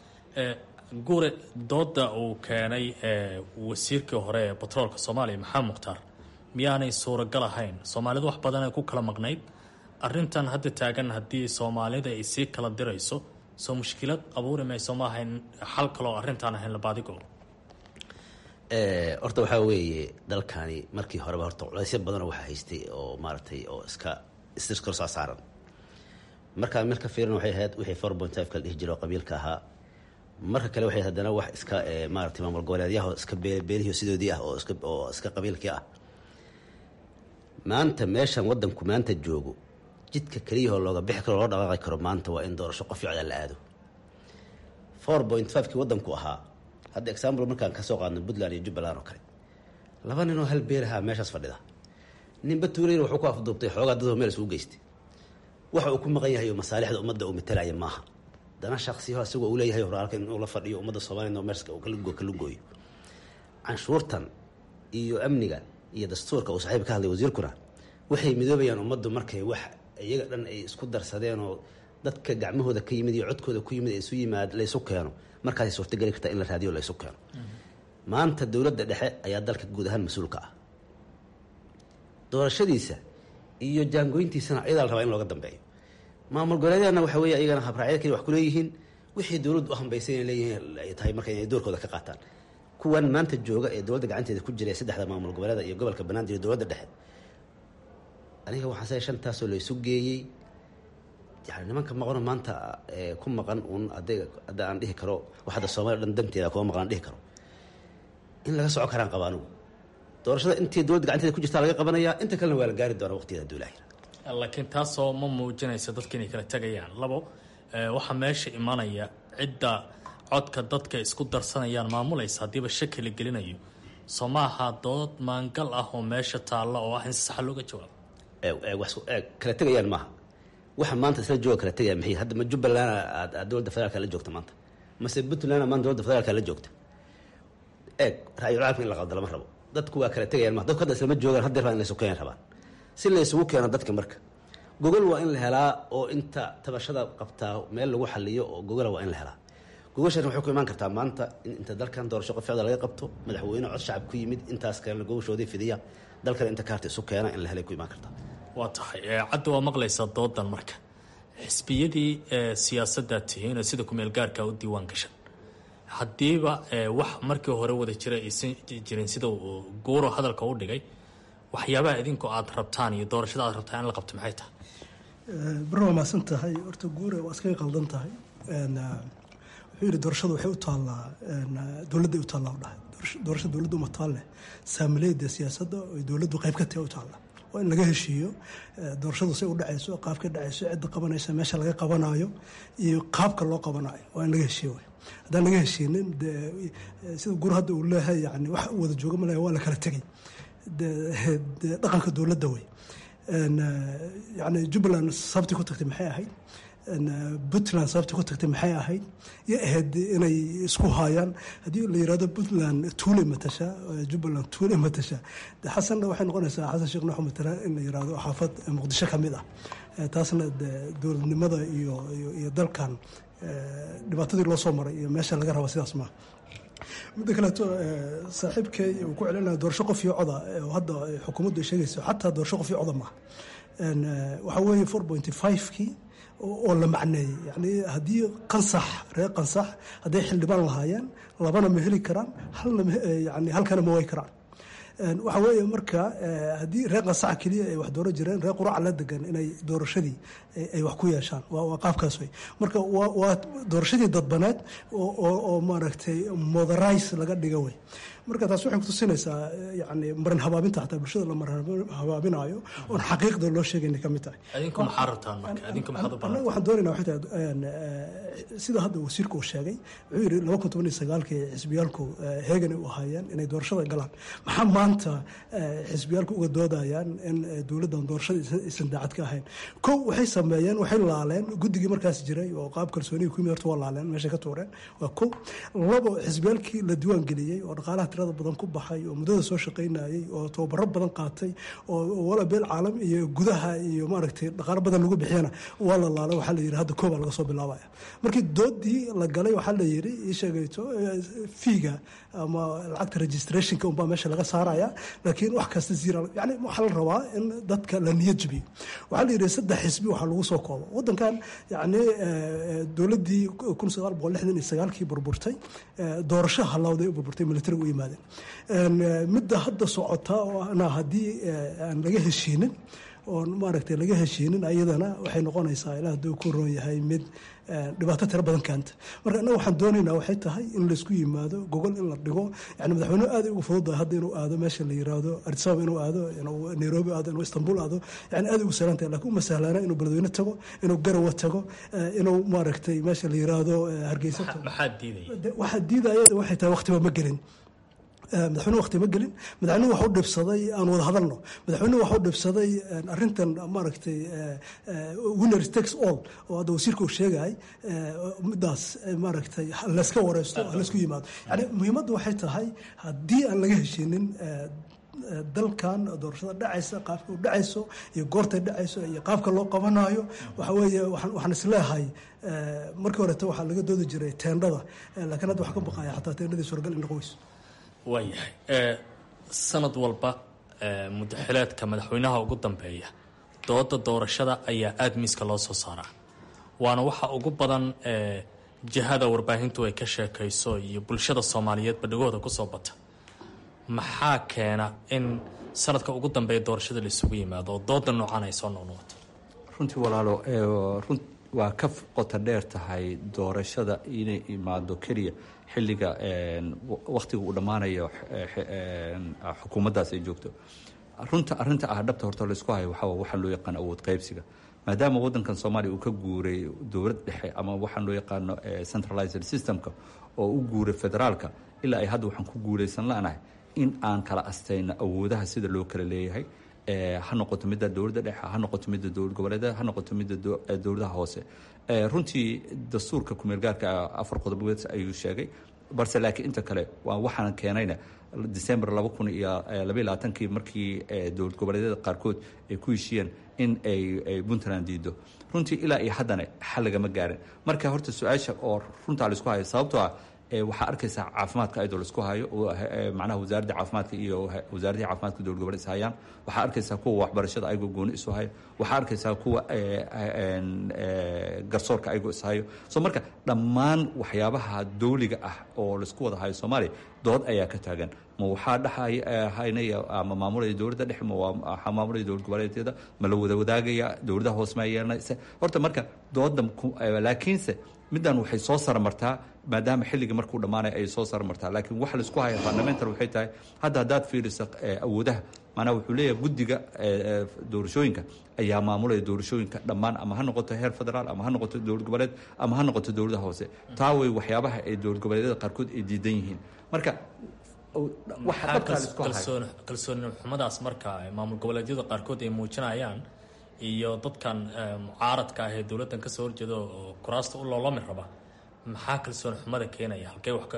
guure dooda uu keenay wasiirkii hore ee batroolka soomaaliya maxamed mukhtaar miyaanay suuragal ahayn soomaalidu wax badan ay ku kala maqnayd arintan hadda taagan haddii soomaalida ay sii kala dirayso soo mushkilad abuuri mayso ma ahayn xal kaloo arrintaan ahayn labaadigo horta waxaa weeye dalkani markii horeba horta culaysyo badanoo waxaa haystay oo maaragtay oo iska iskor soo saaran markaa meel ka fiiran waxay ahayd wixii four point five kala dhihi jira oo qabiilka ahaa marka kale waxay haddana wax iska maaragtay maamul goboleedyaha iska beelihii sidoodii ah oo iska oo iska qabiilkii ah maanta meeshan waddanku maanta joogo jidka keliyahoo looga bixi karo loo dhaqaaqi karo maanta waa in doorasho qof ficda la aado four point five kii waddanku ahaa hadda example markaan kasoo qaadno puntland iyo jubbaland oo kale laba ninoo hal beelahaa meeshaas fadhida ninba tuulayna wuxuu ku afduubtay xoogaa dadoo meel isugu geystay waxa uu ku maqan yahay oo masaalixda ummadda uu matalaya maaha dana shaksiyaho isagoo uu leeyahay horaalka inuu la fadhiyo ummadda soomaliya oo meerska kala gooyo canshuurtan iyo amniga iyo dastuurka uu saaxiib ka hadlay wasiirkuna waxay midoobayaan ummaddu markay wax iyaga dhan ay isku darsadeen oo dadka gacmahooda ka yimid iyo codkooda ku yimid isu yimaad laysu keeno markaasay suurtageli kartaa in la raadiyo laysu keeno maanta dowladda dhexe ayaa dalka guud ahaan mas-uulka ah doorashadiisa iyo jaangooyntiisana ayadaa la rabaa in looga dambeeyo maamul goboleedyadana waxa weeye ayagana habraacyada kale wax ku leeyihiin wixii dowladdu u hambaysay inay leeyihiin ay tahay marka inay doorkooda ka qaataan kuwan maanta jooga ee dowladda gacanteeda ku jira ee saddexda maamul goboleeda iyo gobolka banaadir iyo dowladda dhexe aniga waxaan say shantaasoo laysu geeyey yani nimanka maqano maanta ku maqan uun adayga hadda aan dhihi karo wax hadda soomaliya dhan danteeda kuma maqan aan dhihi karo in laga soco karaan qaba anugu doorashada intii dowladda gacanteeda ku jirtaa laga qabanayaa inta kalena waa la gaari doonaa waqtigeeda duulaahir laakiin taasoo ma muujinaysa dadka inay kala tegayaan labo waxaa meesha imanaya cidda codka dadka isku darsanayaan maamulaysa haddiiba shaki la gelinayo soo maaha dood maangal ah oo meesha taalla oo ah in si saxa looga jawaabo kala tegayaan maaha waxa maanta isla jooga kala tegaya maxay hadda ma jubbaland aad dowladda federaalka la joogta maanta mase puntland maanta dowladda federaalka la joogta eeg ra-yul caalamka in la qabda lama rabo dadku waa kala tegayaan maha dadku hadda islama joogaan hadda rabaan in laysu keenan rabaan si laysugu keeno dadka marka gogol waa in la helaa oo inta tabashada qabtaa meel lagu xaliyo oo gogola waa in la helaa gogoshan waxay ku imaan kartaa maanta in inta dalkan doorasho qof ficda laga qabto madaxweyne cod shacab ku yimid intaas kalena gogoshoodii fidiya dalkan inta kaarta isu keena in la helay ku imaan kartaa waa tahay cadda waa maqlaysaa doodan marka xisbiyadii siyaasaddaa tihiinoo sida kumeel gaarka u diiwaan gashan haddiiba wax markii hore wada jira aysan jirin sida uu guuro hadalka u dhigay waxyaabaha idinku aad rabtaan iyo doorashada aad rabtaan in la qabto maxay tahay barna waa mahadsan tahay horta guure waa iskaga qaldan tahay wuxuu yidhi doorashadu waxay u taallaa dowladday u taallaa u dhahay doorasha dowladda uma taal leh saamileyda siyaasadda oy dowladdu qayb ka tahay u taalla waa in laga heshiiyo doorashadu say u dhacayso qaabka dhacayso cidda qabanaysa meesha laga qabanayo iyo qaabka loo qabanayo waa in laga heshiiyo wey haddaan laga heshiinin de sida guur hadda uu leeyahay yani wax wada jooga malaya waa la kala tegay de dhaqanka dowladda wey yani jubbaland sababtii ku tagtay maxay ahayd puntland sababtii ku tagtay maxay ahayd iyo ahayd inay isku haayaan haddii la yirahdo puntland tuule matasha jubbaland tuule matasha de xasanna waxay noqonaysaa xasan sheekh nuux matala in la yirahdo xaafad muqdisho ka mid ah taasna de dowladnimada iyo iyo dalkan dhibaatadii loo soo maray iyo meesha laga raba sidaas maaha midda kaleeto saaxiibkay uu ku celinaya doorasho qof iyo coda hadda xukuumaddu ay sheegayso xataa doorasho qof iyo coda maaha waxaa weeye four point five-kii oo la macneeyey yani haddii qansax reer qansax hadday xildhibaan lahaayeen labana ma heli karaan halna yani halkana ma way karaan waxa weeye marka haddii reer qansaxa keliya ay wax dooro jireen reer quraca la degan inay doorashadii ay wax ku yeeshaan waa qaabkaas wey marka waa doorashadii dadbaneed oo maaragtay moderize laga dhiga wey marka taas waxay kutusinaysaa yani marin habaabinta xataa bulshada la marin habaabinayo oon xaqiiqda loo sheegayna ka mid tahay adinku maxaa rabtaan marka adinku maxaad u annaga waxaan doonayna waxay tahay sida hadda wasiirku uu sheegay wuxuu yidhi laba kun toban iyo sagaalkii xisbiyaalku heegan u ahaayeen inay doorashada galaan maxaa maanta xisbiyaalku uga doodayaan in dowladdan doorashada aysan daacad ka ahayn kow waxay sameeyeen waxay laaleen guddigii markaas jiray oo qaab kalsoonigi ku yimid horta waa laaleen meeshay ka tuureen waa kow labo xisbiyaalkii la diiwaan geliyey oo dhaqaalaha tirada badan ku baxay oo muddada soo shaqaynayey oo tababaro badan qaatay oo wala beel caalam iyo gudaha iyo maaragtay dhaqaalo badan lagu bixiyana waa la laala waxaa la yidhi hadda koobaa laga soo bilaabaya markii doodii la galay waxaa la yidhi ii sheegayto fiiga ama lacagta registrationka unbaa meesha laga saaraya laakiin wax kasta zira yani waxaa la rabaa in dadka la niyad jabiyo waxaa la yidhi saddex xisbi waxaa lagu soo koobo waddankan yani dowladdii kun sagaal boqol lixdan iyo sagaalkii burburtay doorasho halawday u burburtay militariga u yimaadeen midda hadda socota na haddii aan laga heshiinin oon maaragtay laga heshiinin ayadana waxay noqonaysaa ilaa hadduu ku roon yahay mid dhibaato tiro badan keenta marka annaga waxaan doonaynaa waxay tahay in laysku yimaado gogol in la dhigo yani madaxweynuhu aad ugu fududahay hadda inuu aado meesha la yiraahdo addisababa inuu aado inuu nairobi aado inuu istanbul aado yani aad ugu sahlan tahay lakin uma sahlaana inuu beledweyne tago inuu garawa tago inuu maaragtay meesha la yiraahdo hargeysa tago maxaa diidaya waxaa diidaya waxay tahay waqtiba ma gelin madaxweyne waqti ma gelin madaxweynuhu waxu dhibsaday aan wada hadalno madaxweynuhu waxu dhibsaday arintan maaragtay winner takes all oo hadda wasiirka uu sheegay midaas maaragtay layska wareysto laysku yimaado yani muhiimaddu waxay tahay haddii aan laga heshinin dalkan doorashada dhacaysa qaabka u dhacayso iyo goortay dhacayso iyo qaabka loo qabanayo waxa weeye waxaan isleehay markii horeta waxaa laga doodi jiray teendhada laakiin hadda waxaa ka baqaya xataa teendhadii suuragal in noqoyso waayahay sanad walba mudaxileedka madaxweynaha ugu dambeeya dooda doorashada ayaa aada miiska loo soo saaraa waana waxa ugu badan jihada warbaahintu ay ka sheekayso iyo bulshada soomaaliyeed badhigooda kusoo bata maxaa keena in sanadka ugu dambeeya doorashada la isugu yimaado oo dooda noocan ay soo noqnoqoto runtii walaalo run waa ka qota dheer tahay doorashada inay imaado keliya xilliga wakhtiga uu dhammaanayo xukuumaddaas ay joogto runta arrinta ah dhabta horta laysku hayo waxaa waxaan loo yaqaan awood qaybsiga maadaama waddankan soomaaliya uu ka guuray dowlad dhexe ama waxaan loo yaqaano centralized systemka oo u guuray federaalka ilaa ay hadda waxaan ku guulaysan la'nahay in aan kala astayno awoodaha sida loo kala leeyahay ha noqoto midda dowladda dhexe ha noqoto midda dowlad goboleedyada ha noqoto midda dowladaha hoose runtii dastuurka kumeelgaarka afar qodobood ayuu sheegay balse laakiin inta kale waa waxaan keenayna december laba kun iyo labaiy labaatankii markii dowlad goboleedyada qaarkood ay ku heshiiyeen in ay puntland diido runtii ilaa iyo haddana xal lagama gaarin marka horta su-aasha oo runtaa laisku hayo sababtoo ah waxaa arkaysaa caafimaadka ayadoo laisku hayo macnaha wasaaradda caafimaadka iyo wasaaraddii caafimaadka dowlad goboleed is hayaan waxaa arkaysaa kuwa waxbarashada ayagoo gooni isu hayo waxaa arkaysaa kuwa garsoorka ayagoo is hayo so marka dhammaan waxyaabaha dawliga ah oo laisku wada hayo soomaaliya dood ayaa ka taagan ma waxaa dhexhaynaya ama maamulaya dowladda dhexe ma waxaa maamulaya dowlad goboleedyada ma la wada wadaagaya dowladaha hoose ma yeelanaysa horta marka dooda laakiinse middan waxay soo saramartaa maadaama xilligii markuu dhammaanaya ay soo saramartaa laakiin waxa laisku haya fundamental waxay tahay hadda haddaad fiiriso awoodaha maanaa wuxuu leeyahay guddiga doorashooyinka ayaa maamulaya doorashooyinka dhammaan ama ha noqoto heer federaal ama ha noqoto dowlad goboleed ama ha noqoto dowladaha hoose taa way waxyaabaha ay dowlad goboleedyada qaarkood ay diidan yihiin marka kalsooni xumadaas marka maamul goboleedyada qaarkood ay muujinayaan iyo dadkan mucaaradka ah ee dowladdan kasoo horjeeda oo kuraasta u loolami raba maxaa kalsooni xumada keenaya halkee wax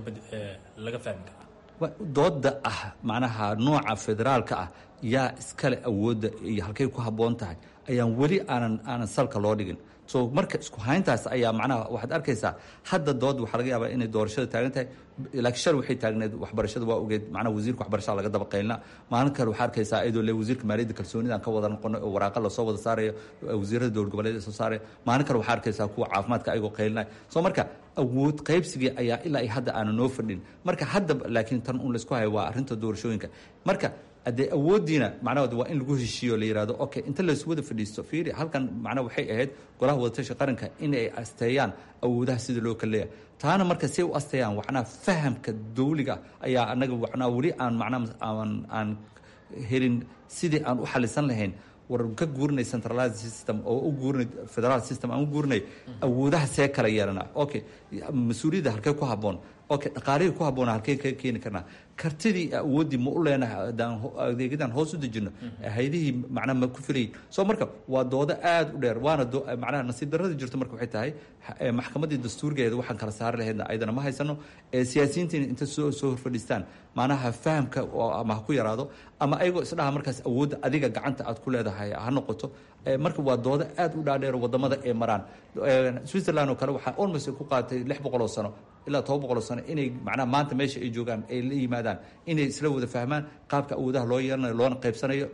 laga fahmi karaa dooda ah macnaha nooca federaalka ah yaa iskale awoodda iyo halkay ku habboon tahay ayaan weli aanan aanan salka loo dhigin so marka isku hayntaas ayaa macnaha waxaad arkaysaa hadda dood waxaa laga yaabaa inay doorashada taagan tahay laakiin shal waxay taagneed waxbarashada waa ogeed macnaha wasiirka waxbarashada laga daba qaylna maalin kale waxaa arkaysaa iyadoo le wasiirka maaliyadda kalsoonidaan ka wada noqono oo waraaqa lasoo wada saarayo wasiirada dowlad goboleed soo saaraya maalin kale waxaa arkaysaa kuwa caafimaadka ayagoo qaylinaya so marka awood qaybsigii ayaa ilaa iyo hadda aana noo fadhin marka hadda laakiin tan un laysku hayo waa arrinta doorashooyinka marka haddee awooddiina macnahood waa in lagu heshiiyo la yihahdo okay inta laysu wada fadhiisto fiiri halkan macnaha waxay ahayd golaha wadatasha qaranka in ay asteeyaan awoodaha sida loo kala leeyahay taana marka say u asteeyaan macnaha fahamka dawliga ayaa anaga macnaha weli aan macnaha aan aan helin sidii aan u xalisan lahayn war ka guurinay centralized system oo u guurinay federal system aan u guurinay awoodaha see kala yeelana okay mas-uuliyadda halkee ku habboon okay dhaqaalihii ku habboona halkee ka keeni karnaa kartidii awooddii ma u leenahay adaan adeegyadan hoos u dejino haydihii macnaha ma ku filayin soo marka waa doodo aada u dheer waana macnaha nasiib darrada jirto marka waxay tahay maxkamaddii dastuurgeeda waxaan kala saari lahaydna ayadana ma haysano siyaasiyiintiina inta soo soo horfadhiistaan macnaha fahamka ama ha ku yaraado ama ayagoo isdhaha markaas awoodda adiga gacanta aad ku leedahay ha noqoto marka waa doodo aada u dhaadheer wadamada ay maraan switzerland oo kale waxaa almost ku qaatay lix boqol oo sano ilaa toban boqol oo sano inay macnaha maanta meesha ay joogaan ay la yimaadaan inay isla wada fahmaan qaabka awoodaha loo yeelanayo loona qaybsanayo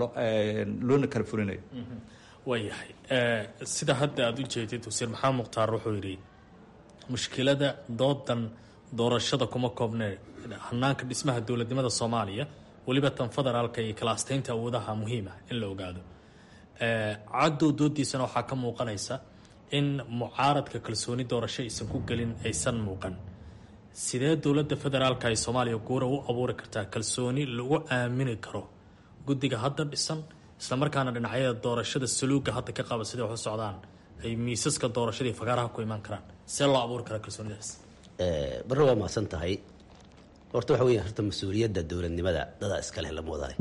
loona kala fulinayo waayahay sida hadda aada u jeedid wasiir maxamed mukhtaar wuxuu yidhi mushkilada doodan doorashada kuma koobne hanaanka dhismaha dowladnimada soomaaliya weliba tan federaalka iyo kala asteynta awoodaha muhiima in la ogaado caddow doodiisana waxaa ka muuqanaysa in mucaaradka kalsooni doorasho aysan ku gelin aysan muuqan sidee dowladda federaalka ay soomaaliya guura u abuuri kartaa kalsooni lagu aamini karo guddiga hadda dhisan islamarkaana dhinacyada doorashada saluuga hadda ka qaba siday wax u socdaan ay miisaska doorashadii fagaaraha ku imaan karaan see loo abuuri karaa kalsoonidaas barre waa mahadsan tahay horta waxa weya horta mas-uuliyadda dowladnimada dadaa iska leh lama wadaay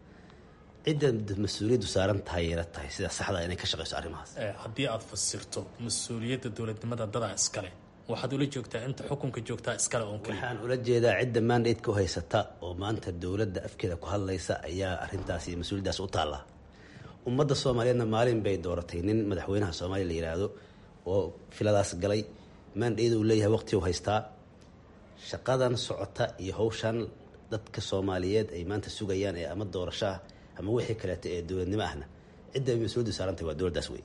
cidda mas-uuliyaddu saaran tahay yeela tahay sida saxda inay ka shaqeyso arrimahaas haddii aada fasirto mas-uuliyadda dowladnimada dadaa iskale waxaad ula joogtaa inta xukunka joogtaa iskale oon keliya waxaan ula jeedaa cidda mandatka u haysata oo maanta dowladda afkeeda ku hadlaysa ayaa arrintaas iyo mas-uuliyaddaas u taalla ummadda soomaaliyeedna maalin bay dooratay nin madaxweynaha soomaaliya la yidhaahdo oo filadaas galay mandate uu leeyahay waqti u haystaa shaqadan socota iyo hawshan dadka soomaaliyeed ay maanta sugayaan ee ama doorasho ah ama wixii kaleeto ee dowladnimo ahna cidda ay mas-uuliyaddu saarantahay waa dowladdaas wey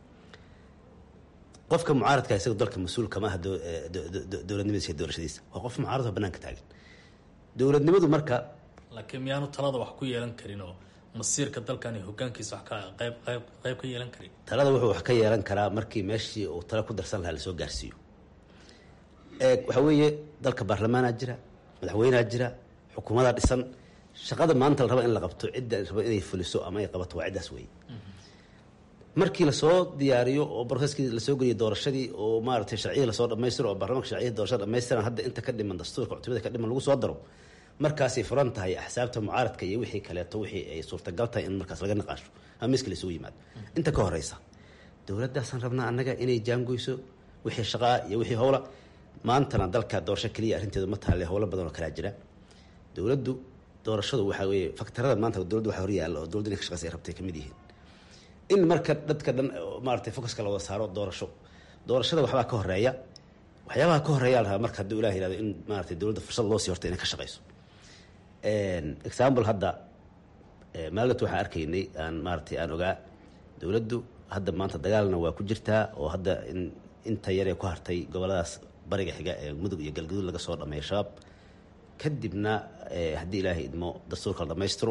qofka mucaaradka isaga dalka mas-uul kama aha dowladnimadiisa iyo doorashadiisa waa qof mucaaradoo banaanka taagan dowladnimadu marka laakiin miyaanu talada wax ku yeelan karin oo masiirka dalkan iyo hogaankiisa wax ka qayb qayb qayb ka yeelan karin talada wuxuu wax ka yeelan karaa markii meeshii uu talo ku darsan lahaa lasoo gaarsiiyo waxaa weeye dalka baarlamaanaa jira madaxweynea jira xukuumadaa dhisan shaqada maanta la raba in la qabto cidda raba inay fuliso ama ay qabato waa ciddaas wey markii lasoo diyaariyo oo broseskii lasoo geliyo doorashadii oo maaratay sharciyadii lasoo dhamaystiro oo baarlamanka sharciyada doorashada dhamaystiran hadda inta ka dhiman dastuurka cutubada ka dhiman lagu soo daro markaasay furan tahay axsaabta mucaaradka iyo wixii kaleeto wixii ay suurtagal tahay in markaas laga naqaasho ama miska laysugu yimaado inta ka horeysa dowladdaasaan rabnaa annaga inay jaangoyso wixii shaqaa iyo wixii howla maantana dalka doorasho keliya arrinteedu ma taale howlo badan oo kalaa jira dowladdu doorashadu waxaa weeye faktarada maanta dowladdu waxa horyaalla oo dowladdu inay ka shaqeysa ay rabtay kamid yihiin in marka dadka dhan maaratay focuska la wada saaro doorasho doorashada waxbaa ka horeeya waxyaabaha ka horeeya la rabaa marka hadduu ilah yihahdo in maaratay dowladda fursad loo sii horta inay ka shaqeyso example hadda maagat waxaan arkaynay aan maaratay aan ogaa dowladdu hadda maanta dagaalna waa ku jirtaa oo hadda in inta yaree ku hartay goboladaas bariga xiga ee mudug iyo galgaduud laga soo dhameeyo shabaab kadibna haddii ilaahay idmo dastuurka la dhammaystiro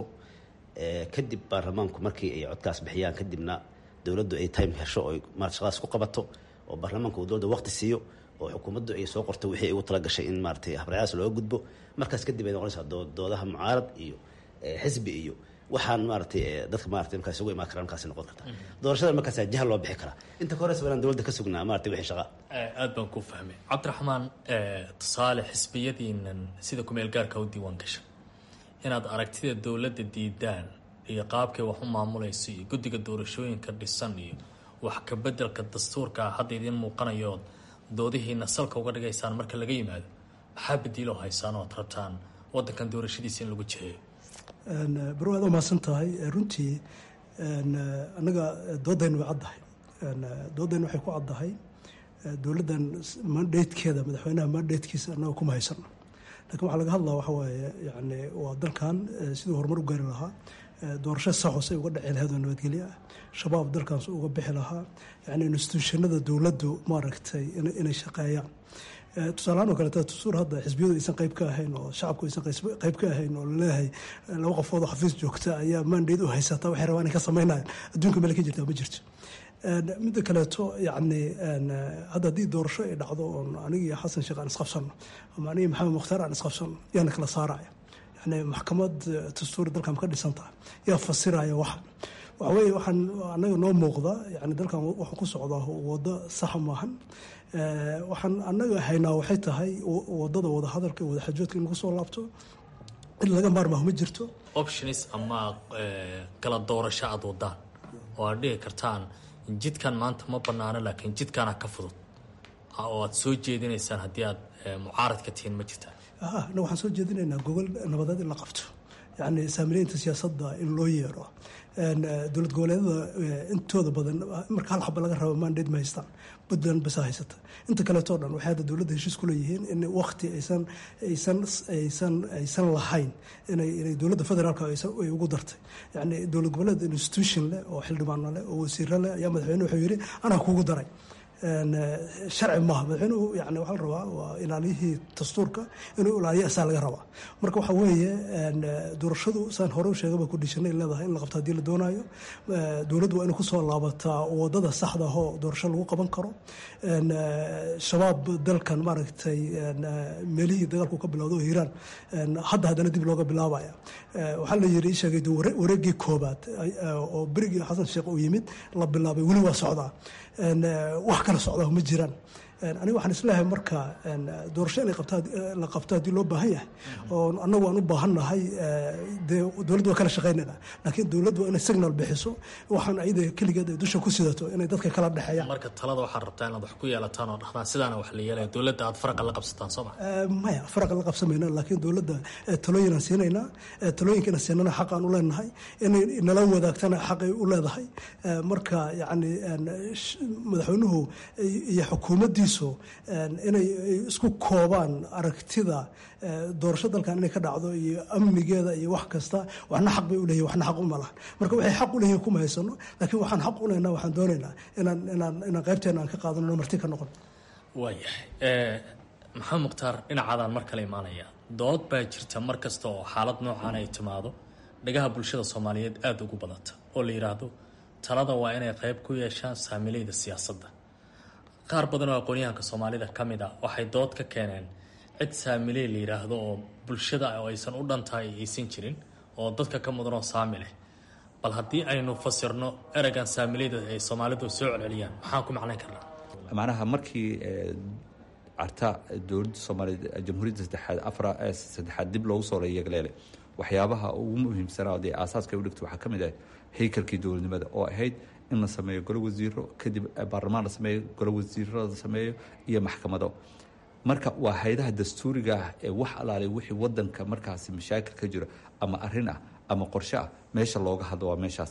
kadib baarlamaanku markii ay codkaas bixiyaan kadibna dowladdu ay time hesho oo marat shaqadaas ku qabato oo baarlamaanka uu dowladda waqti siiyo oo xukuumaddu ay soo qorto wixii ay ugu tala gashay in maaratay habracadaas looga gudbo markaas kadib ay noqonaysaa doodaha mucaarad iyo xisbi iyo waxaan maaratay dadka maratay markaas ugu imaan kara markaas noqon karta doorashada markaas jahal loo bixi karaa inta ka horeysa inaan dowladda ka sugnaa maratay wixii shaqa aad baan ku fahmay cabdiraxmaan tusaale xisbiyadiinan sida kumeel gaarka u diiwaan gasha inaad aragtida dowladda diidaan iyo qaabkay wax u maamulayso iyo guddiga doorashooyinka dhisan iyo wax ka bedelka dastuurka hadda idiin muuqanayood doodihiina salka uga dhigaysaan marka laga yimaado maxaa badiiloo haysaan oo ad rabtaan wadankan doorashadiisa in lagu jiheeyo baro aad umahadsan tahay runtii annaga doodayna way caddahay doodayna waxay ku caddahay dowladdan mandatekeeda madaxweynaha mandatekiisa annaga kuma haysano lakin waxaa laga hadlaa waxa waaye yani waa dalkan siduu horumar u gaari lahaa doorasho saxos ay uga dhici lahayd oo nabadgelyo ah shabaab dalkaas uga bixi lahaa yani instituushanada dowladdu maaragtay inay shaqeeyaan tusaalahaan oo kaleeta tusuur hadda xisbiyadu aysan qayb ka ahayn oo shacabku aysan qayb ka ahayn oo laleeyahay laba qofood oo xafiis joogta ayaa mandate u haysata waxay rabaan inay ka sameynayaan adduunka meel ka jirta ma jirto midda kaleeto yani hadda haddii doorasho ay dhacdo oon anigii xasan sheekh aan isqabsano ama anigii maxamed mukhtaar aan isqabsano yaana kala saaraya yani maxkamad dastuuri dalkan ka dhisan tahay yaa fasiraya waxa waxa weeye waxaan anaga noo muuqda yani dalkan wuxuu ku socdaa waddo saxa maahan waxaan anaga haynaa waxay tahay wadada wada hadalka wada xajoodka in lagu soo laabto in laga maarmaaho ma jirto options ama kala doorasho aad wadaan oo aad dhihi kartaan jidkan maanta ma banaano laakiin jidkaana ka fudud oo aad soo jeedinaysaan haddii aad mucaaradka tihiin ma jirtaan na waxaan soo jeedinaynaa gogol nabadeed in la qabto yani saamileynta siyaasadda in loo yeero dowlad goboleedada intooda badan marka hal xaba laga rabo mandate ma haystaan puntland basa haysata inta kaleeto dhan waxay hadda dowladda heshiis ku leeyihiin in wakti aysan aysan aysan aysan lahayn inay inay dowladda federaalka ay ugu dartay yani dowlad goboleed institution leh oo xildhibaano leh oo wasiiro leh ayaa madaxweyne wuxuu yidhi anaa kugu daray sharci maaha madaxweynuhu yani waxaa la rabaa waa ilaaliyihii dastuurka inuu ilaaliyo asaa laga rabaa marka waxaa weeye doorashadu saan hore u sheegaba kudhishanay leedahay in la qabto haddii la doonaayo dowladdu waa inay kusoo laabataa wadada saxda ahoo doorasho lagu qaban karo shabaab dalkan maaragtay meelihii dagaalku ka bilowda oo hiiraan hadda haddana dib looga bilaabaya waxaa la yiri sheegay wareegii koobaad oo berigii xasan sheekh uu yimid la bilaabay weli waa socdaa wax kala socdaa ma jiraan aniga waxaan isleeyahay marka doorasho inay la qabto haddii loo baahan yahay oo annagu aan u baahannahay dee dowladdu waa kala shaqaynayna laakiin dowladdu waa inay signal bixiso waxaan ayada keligeed ay dusha ku sidato inay dadka kala dhexeeyaan marka talada waxaad rabtaa inaad wax ku yeelataan oo dhahdaan sidaana wax la yeelaya dowladda aad faraqa la qabsataan soo ma maya faraqa la qabsamayna laakiin dowladda talooyinaan siinaynaa talooyinkana siinana xaq aan u leenahay inay nala wadaagtana xaqay u leedahay marka yacni madaxweynuhu iyo xukuumaddii inay isku koobaan aragtida doorasho dalkan inay ka dhacdo iyo amnigeeda iyo wax kasta waxna xaq bay uleeyihin waxna xaq uma lahan marka waxay xaq u leeyihin kuma haysano laakiin waxaan xaq u leynaa waxaan doonaynaa inaan inaan inaan qaybteena aan ka qaadano marti ka noqon waayahay maxamed mukhtaar dhinacaadaan mar kale imaanaya dood baa jirta mar kasta oo xaalad noocan ay timaado dhagaha bulshada soomaaliyeed aada ugu badanta oo la yidhaahdo talada waa inay qayb ku yeeshaan saamileyda siyaasadda qaar badan oo aqoonyahanka soomaalida ka mid ah waxay dood ka keeneen cid saamiley la yidhaahdo oo bulshada oo aysan u dhantahay aysan jirin oo dadka ka mudanoo saami leh bal haddii aynu fasirno ereygan saamileyda ay soomaalidu soo celceliyaan maxaan ku macnayn karnaa macnaha markii carta dowladda soomaaliyeed jamhuuriyadda saddexaad afra saddexaad dib loogu soo yeegleele waxyaabaha ugu muhiimsanaa dee aasaaska ay u dhigto waxaa ka mid ah haykalkii dowladnimada oo ahayd in la sameeyo golo wasiiro kadib baarlamaan la sameeyo golo wasiiro la sameeyo iyo maxkamado marka waa haydaha dastuuriga ah ee wax alaalay wixii wadanka markaasi mashaakil ka jiro ama arin ah ama qorshe ah meesha looga hadlo waa meeshaas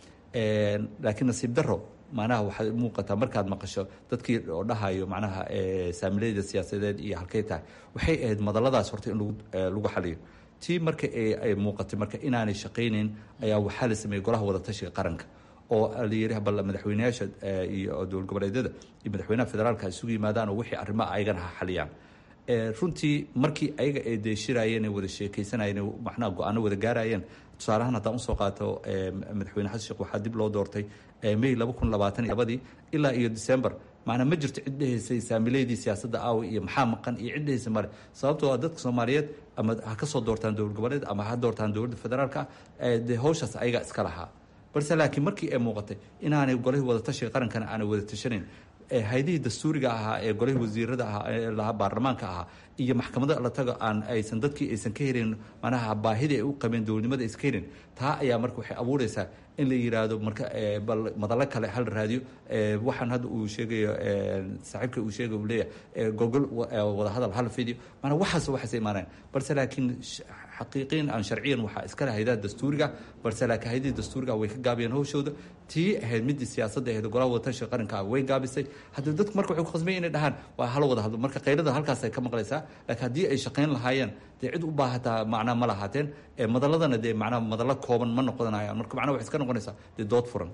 laakiin nasiib daro macnaha waxay muuqataa markaad maqasho dadkii oo dhahayo macnaha saamileyda siyaasadeed iyo halkay tahay waxay ahayd madaladaas horta in lagu xaliyo tii marka ay muuqatay marka inaanay shaqaynayn ayaa waxaa la sameeyey golaha wadatashiga qaranka oo la yiri bal madaxweyneyaasha iyo dowlad goboleedyada iyo madaxweynaha federaalka isugu yimaadaan oo wixii arrimaha ayagana ha xaliyaan runtii markii ayaga ay deeshirayeen ay wada sheekaysanayeen macnaha go-aano wada gaarayeen tusaalahaan haddaan usoo qaato madaxweyne xasan sheekh waxaa dib loo doortay may laba kun labaatan labadii ilaa iyo december macnaa ma jirto cid dhehaysay saamileydii siyaasadda aawi iyo maxaa maqan iyo cid dhehaysa male sababtoo a dadka soomaaliyeed ama ha ka soo doortaan dowlad goboleed ama ha doortaan dowladda federaalka ah dee hawshaas ayaga iska lahaa balse laakiin markii ay muuqatay inaanay golihii wadatashiga qarankana aanay wada tashanayn hay-adihii dastuuriga ahaa ee golihii wasiirada ahaa ee lahaa baarlamaanka ahaa iyo maxkamada la tago aan aysan dadkii aysan ka helin manaha baahidii ay u qabeen dowladnimada aysan ka helin taa ayaa marka waxay abuureysaa in la yiraahdo marka bal madallo kale hal raadiyo waxaan hadda uu sheegayo saaxiibka uu sheegay uu leeyahay gogol wadahadal hal video maanaa waxaas waxaas imaanayan balse laakiin xaqiiqiyan aan sharciyan waxaa iskale hayadaha dastuuriga balse laakiin hayadihii dastuuriga way ka gaabiyeen hawshooda tii ahayd midii siyaasadda ahayd golaha wadatashiga qaranka way gaabisay haddii dadku marka waxay ku khasbaya inay dhahaan waa hala wada hadlo marka qaylada halkaas ay ka maqlaysaa laakiin haddii ay shaqayn lahaayeen dee cid u baahataa macnaa ma lahaateen madaladana dee macnaa madallo kooban ma noqonayaan marka macnaa waxay iska noqonaysaa dee dood furan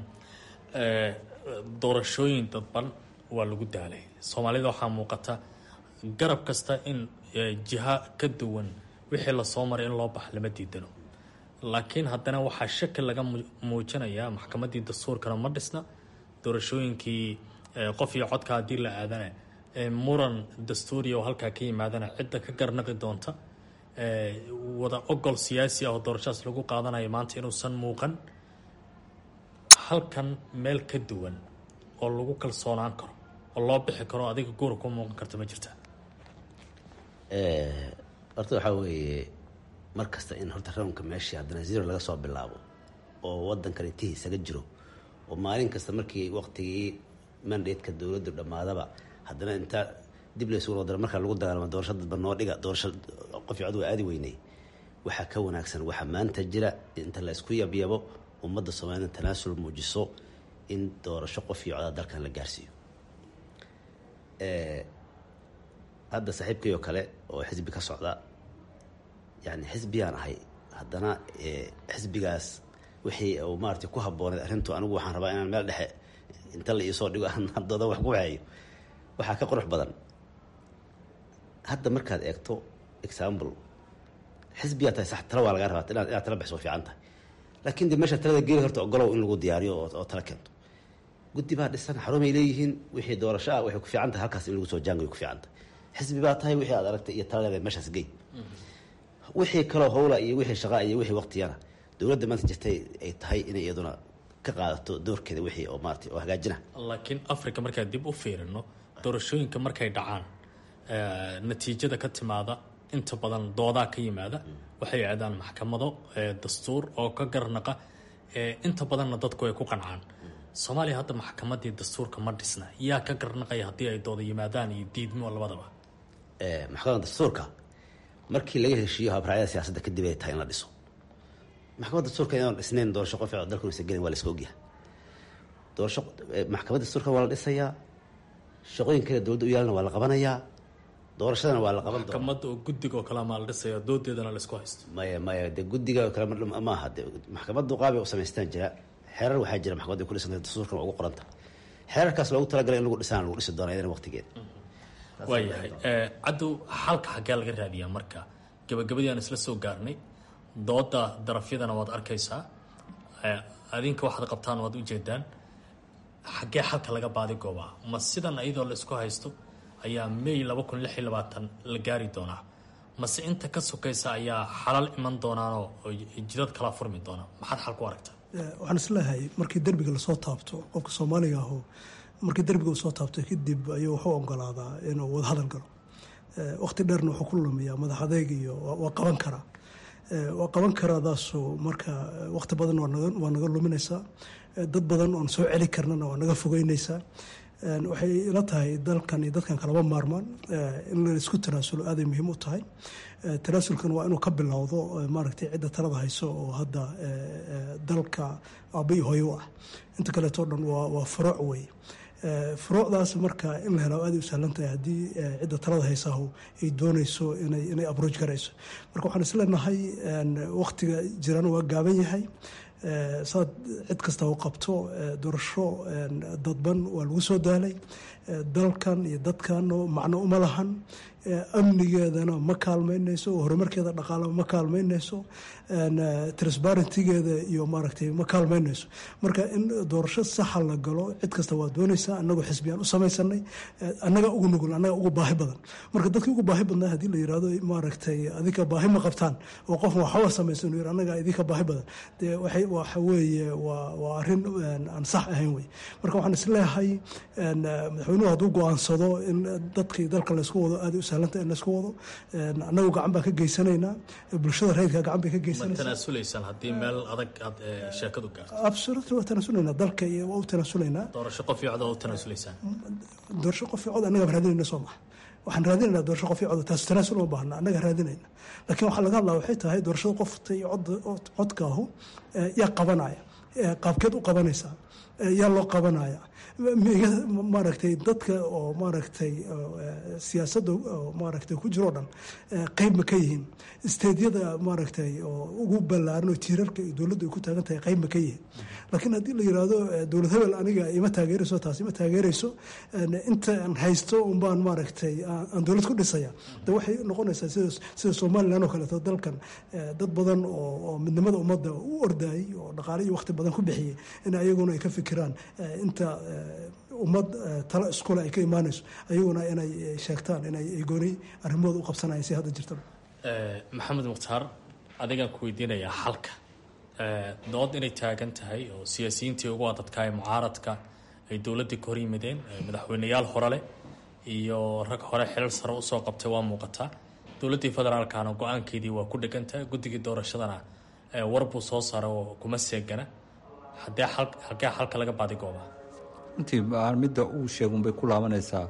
doorashooyin dadban waa lagu daalay soomaalida waxaa muuqata garab kasta in jiha ka duwan wixii lasoo maray in loo baxa lama diidano laakiin haddana waxaa shaki laga muujinayaa maxkamaddii dastuurkana ma dhisna doorashooyinkii qof iyo codka haddii la aadana muran dastuuriya oo halkaa ka yimaadana cidda ka garnaqi doonta wada ogol siyaasi ah oo doorashadaas lagu qaadanayo maanta inuusan muuqan halkan meel ka duwan oo lagu kalsoonaan karo oo loo bixi karo adiga guura ku muuqan karta ma jirta horta waxaa weeye mar kasta in horta rawnka meeshii haddana zero laga soo bilaabo oo wadankan intihi isaga jiro oo maalin kasta markii waqtigii mandatka dowladdu dhammaadaba haddana intaa dib laysugu noqdara markaa lagu dagaalamo doorasho dadba noo dhiga doorasho qof cod waa aadi weynay waxaa ka wanaagsan waxaa maanta jira inta la isku yabyabo ummadda soomaalida tanaasul muujiso in doorasho qof iyo codaa dalkan la gaarsiiyo hadda saaxiibkii oo kale oo xisbi ka socda yani xisbiyaan ahay haddana xisbigaas wixii uu maarata ku habbooneed arrintu anigu waxaan rabaa inaan meel dhexe inta la iisoo dhigo doodan wax ku waxeeyo waxaa ka qurux badan hadda markaad eegto example xisbiyaa tahay sax tala waa lagaa rabaa inaad inaad tala bixiso fiican tahay laakiin de meesha talada geeli horta ogolow in lagu diyaariyo oo tala keento guddi baa dhisan xarumay leeyihiin wixii doorasho ah waxay ku fiican tahay halkaas in lagu soo jaangayo ku fiican tahay xisbi baa tahay wixii aad aragtay iyo taladeeda meeshaas gey wixii kaloo howla iyo wixii shaqaa iyo wixii waqtiyana dowladda maanta jirtay ay tahay inay iyaduna ka qaadato doorkeeda wixii oo maarata oo hagaajina laakiin africa markaan dib u fiirino doorashooyinka markay dhacaan natiijada ka timaada inta badan doodaa ka yimaada waxay aadaan maxkamado dastuur oo ka garnaqa inta badanna dadku ay ku qancaan soomaaliya hadda maxkamadii dastuurka ma dhisna yaa ka garnaqaya haddii ay dooda yimaadaan iyo diidmo labadaba maxkamadda dastuurka markii laga heshiiyo habraacyada siyaasadda kadib ay tahay in la dhiso maxkamadda dastuurka inaan dhisnayn doorasho qof dalku isa gelin waa la iska ogyahay doorasho maxkamadda dastuurka waa la dhisayaa shaqooyin kale dowladda u yaalana waa la qabanayaa doorashadana waa la qaban doona maxkamadda oo guddiga oo kale maa la dhisaya doodeedana la isku haysto maya maya de guddiga oo kale maaha de maxkamaddu qaabay u samaystaan jira xeerar waxaa jira maxkamadda ku dhisanta dastuurkan waa ugu qoranta xeerarkaas loogu talagalay in lagu dhisaan lagu dhisi doona iyadana waqtigeeda waayahay caddow xalka xaggee laga raadiyaa marka gabagabadii aan isla soo gaarnay dooda darafyadana waad arkaysaa adinka waxaad qabtaan waad ujeedaan xaggee xalka laga baadi goobaa ma sidan iyadoo la isku haysto ayaa may laba kun lix iyo labaatan la gaari doonaa mase inta ka sokaysa ayaa xalal iman doonaanoo jidad kala furmi doona maxaad xal ku aragtaa waxaan isleeyahay markii derbiga lasoo taabto qofka soomaaliga aho markii derbiga uu soo taabto kadib ayuu wuxuu ogolaadaa inuu wada hadal galo waqti dheerna wuxuu ku lumiyaa madax adeeg iyo waa qaban karaa waa qaban karaadaasu marka waqti badan waa naga luminaysaa dad badan oon soo celi karnana waa naga fogeynaysaa waxay ila tahay dalkan iyo dadkan kalaba maarmaan in la isku tanaasulo aaday muhiim u tahay tanaasulkan waa inuu ka bilowdo maaragtay cidda talada hayso oo hadda dalka aabay hooyo u ah inta kaleeto dhan waa furuuc wey furuucdaas marka in la helo aaday u sahlan tahay haddii cidda talada haysahu ay doonayso inay abrooj garayso marka waxaan isleenahay waqtiga jirana waa gaaban yahay saad cid kasta u qabto doorasho dadban waa lagu soo daalay dalkan iyo dadkan macno uma lahan amnigeedana ma kaalmeynayso horumarkeeda dhaqaala ma kaalmeynayso transparentigeeda iyo maaragtay ma kaalmeynayso marka in doorasho saxa la galo cid kasta waa doonaysaa annagoo xisbiyaan u samaysanay annaga ugu nugul annaga ugu baahi badan marka dadkii ugu baahi badnaa haddii la yirahdo maaragtay adinka baahi ma qabtaan oo qof waxba samaysan uu yiri annaga idinka baahi badan dee waxay waxa weeye waa waa arrin aan sax ahayn wey marka waxaan isleeyahay madaxweynuhu hadduu go-aansado in dadkii dalka laysku wado aada u sahlanta in laysku wado annagu gacan baan ka geysanaynaa bulshada rayidka gacan bay ka geysanaysaa tanaasulaysaan haddii meel adag aad sheekadu gaarto absolutely waa tanaasulaynaa dalka iyo waa u tanaasulaynaa doorasho qof iyo cod oo u tanaasulaysaan doorasho qof iyo cod annaga raadinayna soo maha waxaan raadinaynaa doorasho qof iyo cod taas tanaasul uma baahna annaga raadinayna laakiin waxaa laga hadlaa waxay tahay doorashada qofta iyo cod codkaahu yaa qabanaya qaabkeed u qabanaysaa yaa loo qabanaya maaragtay dadka oo maaragtay siyaasadda maaragtay ku jiroo dhan qeyb ma ka yihiin isteedyada maaragtay oo ugu ballaaran oo tiirarka iyo dowladdu ay ku taagan tahay qeyb ma ka yihiin laakiin haddii la yiraahdo dowlad hebel aniga ima taageerayso taas ima taageerayso intaan haysto unbaan maaragtay aan dowlad ku dhisaya de waxay noqonaysaa sida sida somalilan oo kaleeto dalkan dad badan oo midnimada ummadda u ordayay oo dhaqaale iyo waqti badan ku bixiyey in ayaguna ay ka fikiraan inta ummad talo iskule ay ka imaanayso ayaguna inay sheegtaan inay gooni arrimahooda u qabsanayaan si hadda jirta maxamed mukhtaar adigaan ku weydiinayaa xalka dood inay taagan tahay oo siyaasiyiintii ugu adadkaay mucaaradka ay dowladdii ka hor yimideen madaxweyneyaal hore leh iyo rag hore xilal sare usoo qabtay waa muuqataa dowladdii federaalkana go-aankeedii waa ku dhegan tahay guddigii doorashadana war buu soo saara oo kuma seegana hadee halkee xalka laga baadigooba runtii midda uu sheegunbay ku laabanaysaa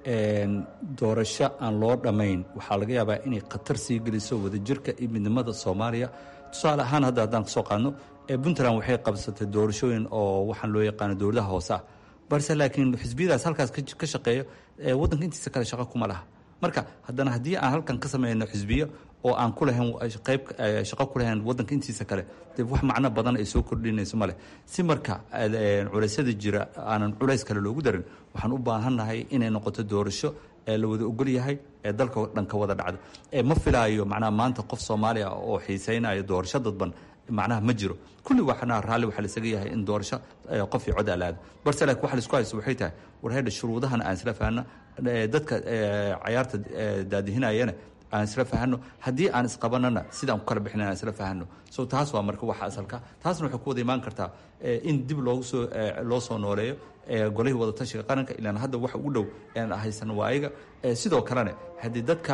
doorasho aan loo dhammayn waxaa laga yaabaa inay khatar sii geliso wadajirka iyo midnimada soomaaliya tusaale ahaan hadda haddaan kasoo qaadno puntland waxay qabsatay doorashooyin oo waxaan loo yaqaano dowladaha hoose ah balse laakiin xisbiyadaas halkaas ka shaqeeyo waddanka intiisa kale shaqo kuma laha marka haddana haddii aan halkan ka sameyno xisbiyo oo aan ku lahayn qayb shaqo ku lahayn waddanka intiisa kale dee wax macno badan ay soo kordhinayso male si marka culeysyada jira aanan culays kale loogu darin waxaan u baahannahay inay noqoto doorasho ee la wada ogol yahay ee dalka dhan ka wada dhacda ma filaayo macnaha maanta qof soomaaliya oo xiiseynayo doorasho dadban macnaha ma jiro kulli waxna raalli waxaa laisaga yahay in doorasho qof iyo cod alaado balse laakiin waxa laisku haysto waxay tahay war heedha shuruudahan aan isla fahanno dadka cayaarta daadihinayana aan isla fahano haddii aan isqabanana sidaan ku kala bixin aan isla fahano so taas waa marka waxa asalka taasna waxay ku wada imaan kartaa in dib loogu soo loo soo nooleeyo golihii wadatashiga qaranka ilaan hadda waxa ugu dhow aan haysan waa ayaga sidoo kalena haddii dadka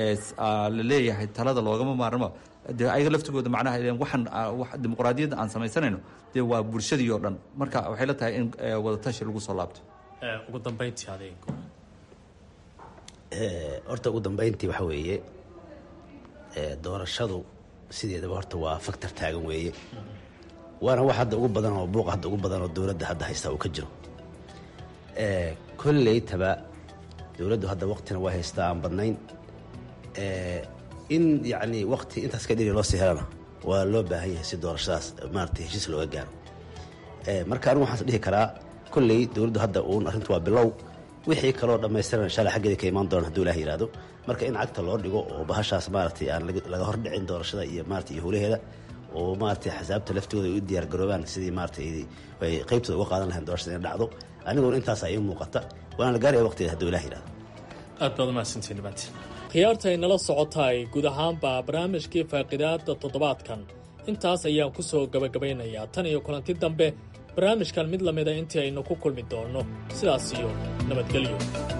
la leeyahay talada loogama maarmo dee ayaga laftigooda macnaha waxaan dimuqraadiyadda aan samaysanayno dee waa bulshadii oo dhan marka waxay la tahay in wadatashi lagu soo laabto ugu dambeyntii adeeg horta ugu dambeyntii waxa weeye doorashadu sideedaba horta waa factor taagan weeye waana wax hadda ugu badan oo buuqa hadda ugu badan oo dowladda hadda haysta uu ka jiro kolleytaba dowladdu hadda waqtina waa haystaa aan badnayn in yacni waqti intaas ka dhiri loo sii helana waa loo baahan yahay si doorashadaas maaragtay heshiis looga gaaro marka anigu waxaan dhihi karaa kolley dowladdu hadda uun arrintu waa bilow wixii kaloo dhammaystiran insha alla xaggeeda ka imaan doona haduu ilaah yihahdo marka in cagta loo dhigo oo bahashaas maaragtay aan laga hordhicin doorashada iyo maarata iyo howlaheeda oo maaragtay xasaabta laftooda ay u diyaar garoobaan sidii maaragtay ay qaybtooda uga qaadan lahayn doorashada inay dhacdo aniguna intaasaa ii muuqata waana la gaaraya waqtigeeda haduu ilaah yihahdo aad baad umahadsantiin dhibaati khiyaarta ay nala socotaay guud ahaanba barnaamijkii faaqidaada toddobaadkan intaas ayaan ku soo gabagabaynayaa tan iyo kulanti dambe barnaamijkan mid lamida intii aynu ku kulmi doonno sidaas iyo nabadgelyo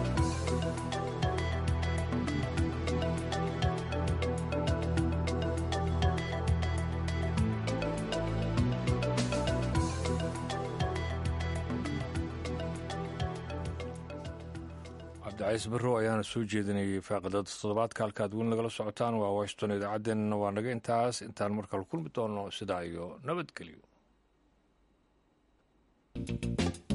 cabdicaiis barrow ayaana soo jeedinayay faaqidada toddobaadka halkaad weli nagala socotaan waa washington idaacaddeenna waa naga intaas intaan markale kulmi doonno sidaa iyo nabadgelyo